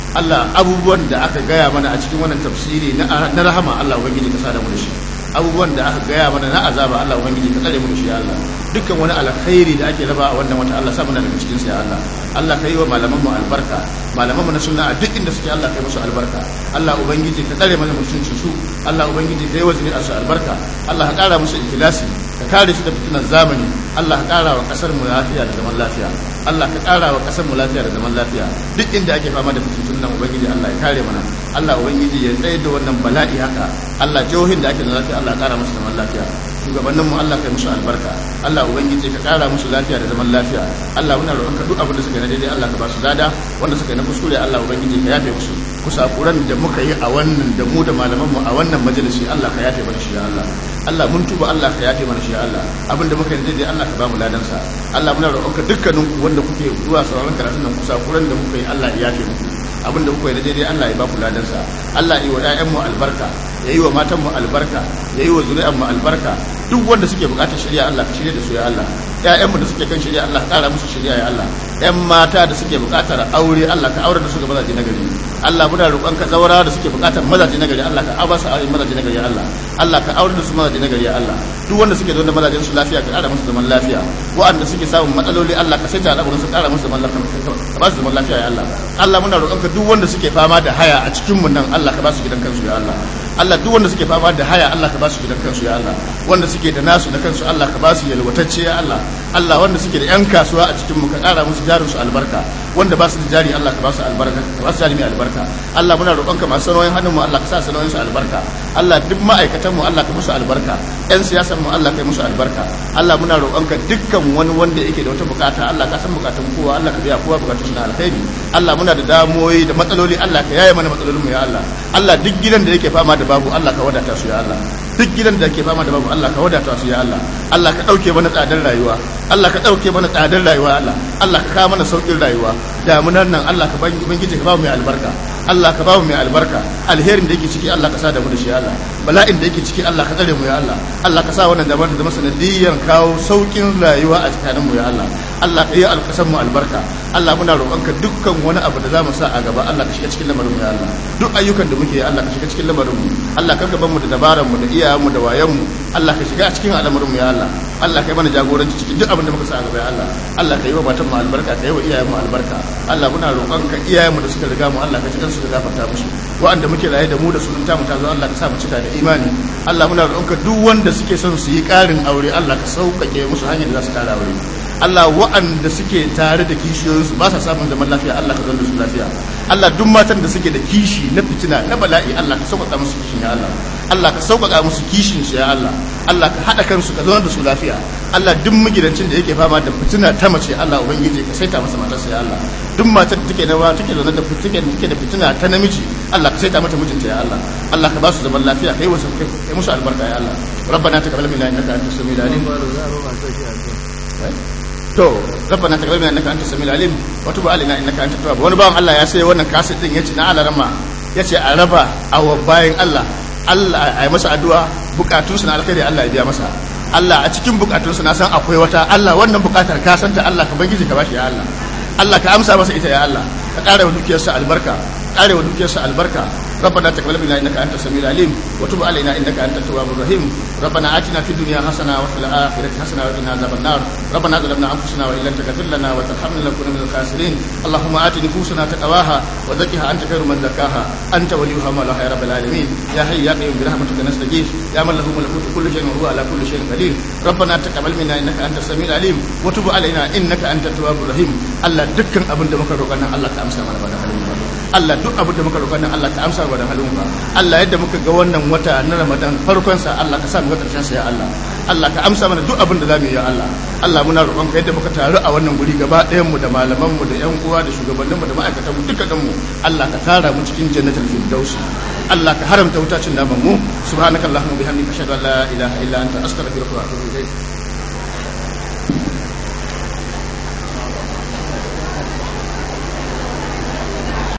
Allah abubuwan da aka gaya mana a cikin wannan tafsiri na rahama Allah ubangiji ka sada mu da shi abubuwan da aka gaya mana na azaba Allah ubangiji ka tsare mu da shi ya Allah dukkan wani alkhairi da ake raba a wannan wata Allah sa muna daga cikin sa ya Allah Allah ka yi wa malaman mu albarka malaman mu na sunna a duk inda suke Allah ka yi musu albarka Allah ubangiji ka tsare mana mutuncin su Allah ubangiji ka yi wa zuri'ar su albarka Allah ka kara musu ikhlasi ka kare su da fitinar zamani Allah ka kara wa kasar mu lafiya da zaman lafiya Allah ka kara wa kasar mu lafiya da zaman lafiya duk inda ake fama da fitintun nan ubangiji Allah ya kare mana Allah ubangiji ya tsaye da wannan bala'i haka Allah jihohin da ake da lafiya Allah ya kara musu zaman lafiya shugabannin mu Allah kai musu albarka Allah ubangiji ka kara musu lafiya da zaman lafiya Allah muna roƙon ka duk abin da suka yi na daidai Allah ka ba su lada wanda suka yi na kuskure Allah ubangiji ka yafe musu kusakuran da muka yi a wannan da mu da malaman mu a wannan majalisi Allah ka yafe mana shi ya Allah Allah mun tuba Allah ka yafe mana shi ya Allah abin da muka yi daidai Allah ka ba mu ladan sa Allah muna roƙon ka dukkanin ku wanda kuke zuwa sauraron karatun nan kusakuran da muka yi Allah ya yafe muku abin da kuka yi daidai Allah ya ba ku ladan sa Allah ya yi wa ƴaƴan mu albarka ya yi wa matan mu albarka ya yi wa zuri'an mu albarka duk wanda suke bukatar shirya Allah ka shirya da su ya Allah ƴaƴanmu da suke kan shirya Allah ƙara musu shirya ya Allah ƴan mata da suke bukatar aure Allah ka aure da su ga mazaje na gari Allah muna roƙon ka zaura da suke bukatar mazaje na gari Allah ka aba su aure mazaje na gari ya Allah Allah ka aure da su mazaje na gari ya Allah duk wanda suke da mazajen su lafiya ka ƙara musu zaman lafiya wa'anda suke samun matsaloli Allah ka sai ta al'amuran su ƙara musu zaman lafiya ka ba su zaman lafiya ya Allah Allah muna roƙon ka duk wanda suke fama da haya a cikin mu nan Allah ka ba su gidan kansu ya Allah Allah duk wanda suke fama da haya Allah ka ba su gidan kansu ya Allah wanda suke da nasu da kansu Allah ka ba su yalwatacce ya Allah Allah wanda suke da yan kasuwa a cikin mu ka ƙara musu jarin su albarka wanda ba su da jari Allah ka ba su albarka ka ba su jari mai albarka Allah muna roƙon ka masu sanoyin hannun mu Allah ka sa sanoyin su albarka Allah duk ma'aikatan mu Allah ka musu albarka yan siyasan mu Allah ka musu albarka Allah muna roƙon ka dukkan wani wanda yake da wata bukata Allah ka san bukatun kowa Allah ka biya kowa bukatun shi na alkhairi Allah muna da damoyi da matsaloli Allah ka yaye mana matsalolin mu ya Allah Allah duk gidan da yake fama da babu Allah ka wadata su ya Allah duk gidan da ke fama da babu Allah ka wadata su ya Allah Allah ka dauke mana tsadar rayuwa Allah ka dauke mana tsadar rayuwa Allah Allah ka kawo mana saukin rayuwa damunan nan Allah ka bangije ka ba mu mai albarka Allah ka ba mu mai albarka alherin da yake ciki Allah ka sa da mu da shi Allah bala'in da yake ciki Allah ka tsare mu ya Allah Allah ka sa wannan damar da zama sanadiyyar kawo saukin rayuwa a tsakanin mu ya Allah Allah ka yi alkasan mu albarka Allah muna roƙonka dukkan wani abu da za mu sa a gaba Allah ka shiga cikin lamarin mu ya Allah duk ayyukan da muke Allah ka shiga cikin lamarin mu Allah ka gaban mu da dabaran mu da iyayen mu da wayan mu Allah ka shiga cikin al'amarin mu ya Allah Allah ka yi mana jagoranci cikin duk abin da muka sa a gaba ya Allah Allah ka yi wa matan mu albarka ka yi wa iyayen mu albarka Allah muna roƙonka iyayen mu da suka riga mu Allah ka ji su ka gafarta musu wa'anda muke raye da mu da sunan tamu ta zo Allah ka sa mu cika da imani Allah muna roƙonka duk wanda suke son su yi ƙarin aure Allah ka sauƙaƙe musu hanyar da za su ƙara aure Allah wa'anda suke tare da kishiyoyinsu ba sa samun zaman lafiya Allah ka zanda su lafiya Allah duk matan da suke da kishi na fitina na bala'i Allah ka sauƙaƙa musu kishin ya Allah Allah ka sauƙaƙa musu kishin su ya Allah Allah ka haɗa kansu ka zauna da su lafiya Allah duk magidancin da yake fama da fitina ta mace Allah ubangiji ka saita masa matarsa ya Allah duk matar da take da take zaune da take take da fitina ta namiji Allah ka saita mata mijinta ya Allah Allah ka ba su zaman lafiya kai wasu kai musu albarka ya Allah ربنا تقبل منا انك انت السميع العليم to rabbana taqabbal minna innaka antas samiul alim wa tub alaina innaka antat tawwab wani bawan Allah ya sai wannan kaset din yace na alarama yace a raba a bayan Allah Allah ai masa addu'a bukatun su na alkhairi Allah ya biya masa Allah a cikin bukatun su na san akwai wata Allah wannan bukatar ka santa Allah ka bangiji ka bashi ya Allah Allah ka amsa masa ita ya Allah ka ƙara wa dukiyarsa albarka ƙara wa dukiyarsa albarka ربنا تقبل منا انك انت السميع العليم وتب علينا انك انت التواب الرحيم ربنا اتنا في الدنيا حسنه وفي الاخره حسنه وقنا عذاب النار ربنا ظلمنا انفسنا وان لم تغفر لنا وترحمنا لنكون من الخاسرين اللهم ات نفوسنا تقواها وزكها انت خير من زكاها انت وليها مولاها يا رب العالمين يا حي يا قيوم برحمتك نستغيث يا من له ملكوت كل شيء وهو على كل شيء قدير ربنا تقبل منا انك انت السميع العليم وتب علينا انك انت التواب الرحيم الله دكان abin da muka roƙa nan Allah ka amsa mana ba da halin ba Allah duk abin da muka roƙa nan Allah ka amsa ba da halin ba Allah yadda muka ga wannan wata na Ramadan farkon sa Allah ka sa mu ga karshen sa ya Allah Allah ka amsa mana duk abin da zamu yi ya Allah Allah muna roƙon ka yadda muka taru a wannan guri gaba ɗayan mu da malaman mu da ƴan uwa da shugabannin mu da ma'aikatan mu duka mu Allah ka tara mu cikin jannatul firdaus Allah ka haramta wutacin naman mu subhanakallahumma bihamdika ashhadu an la ilaha illa anta astaghfiruka wa atubu ilayk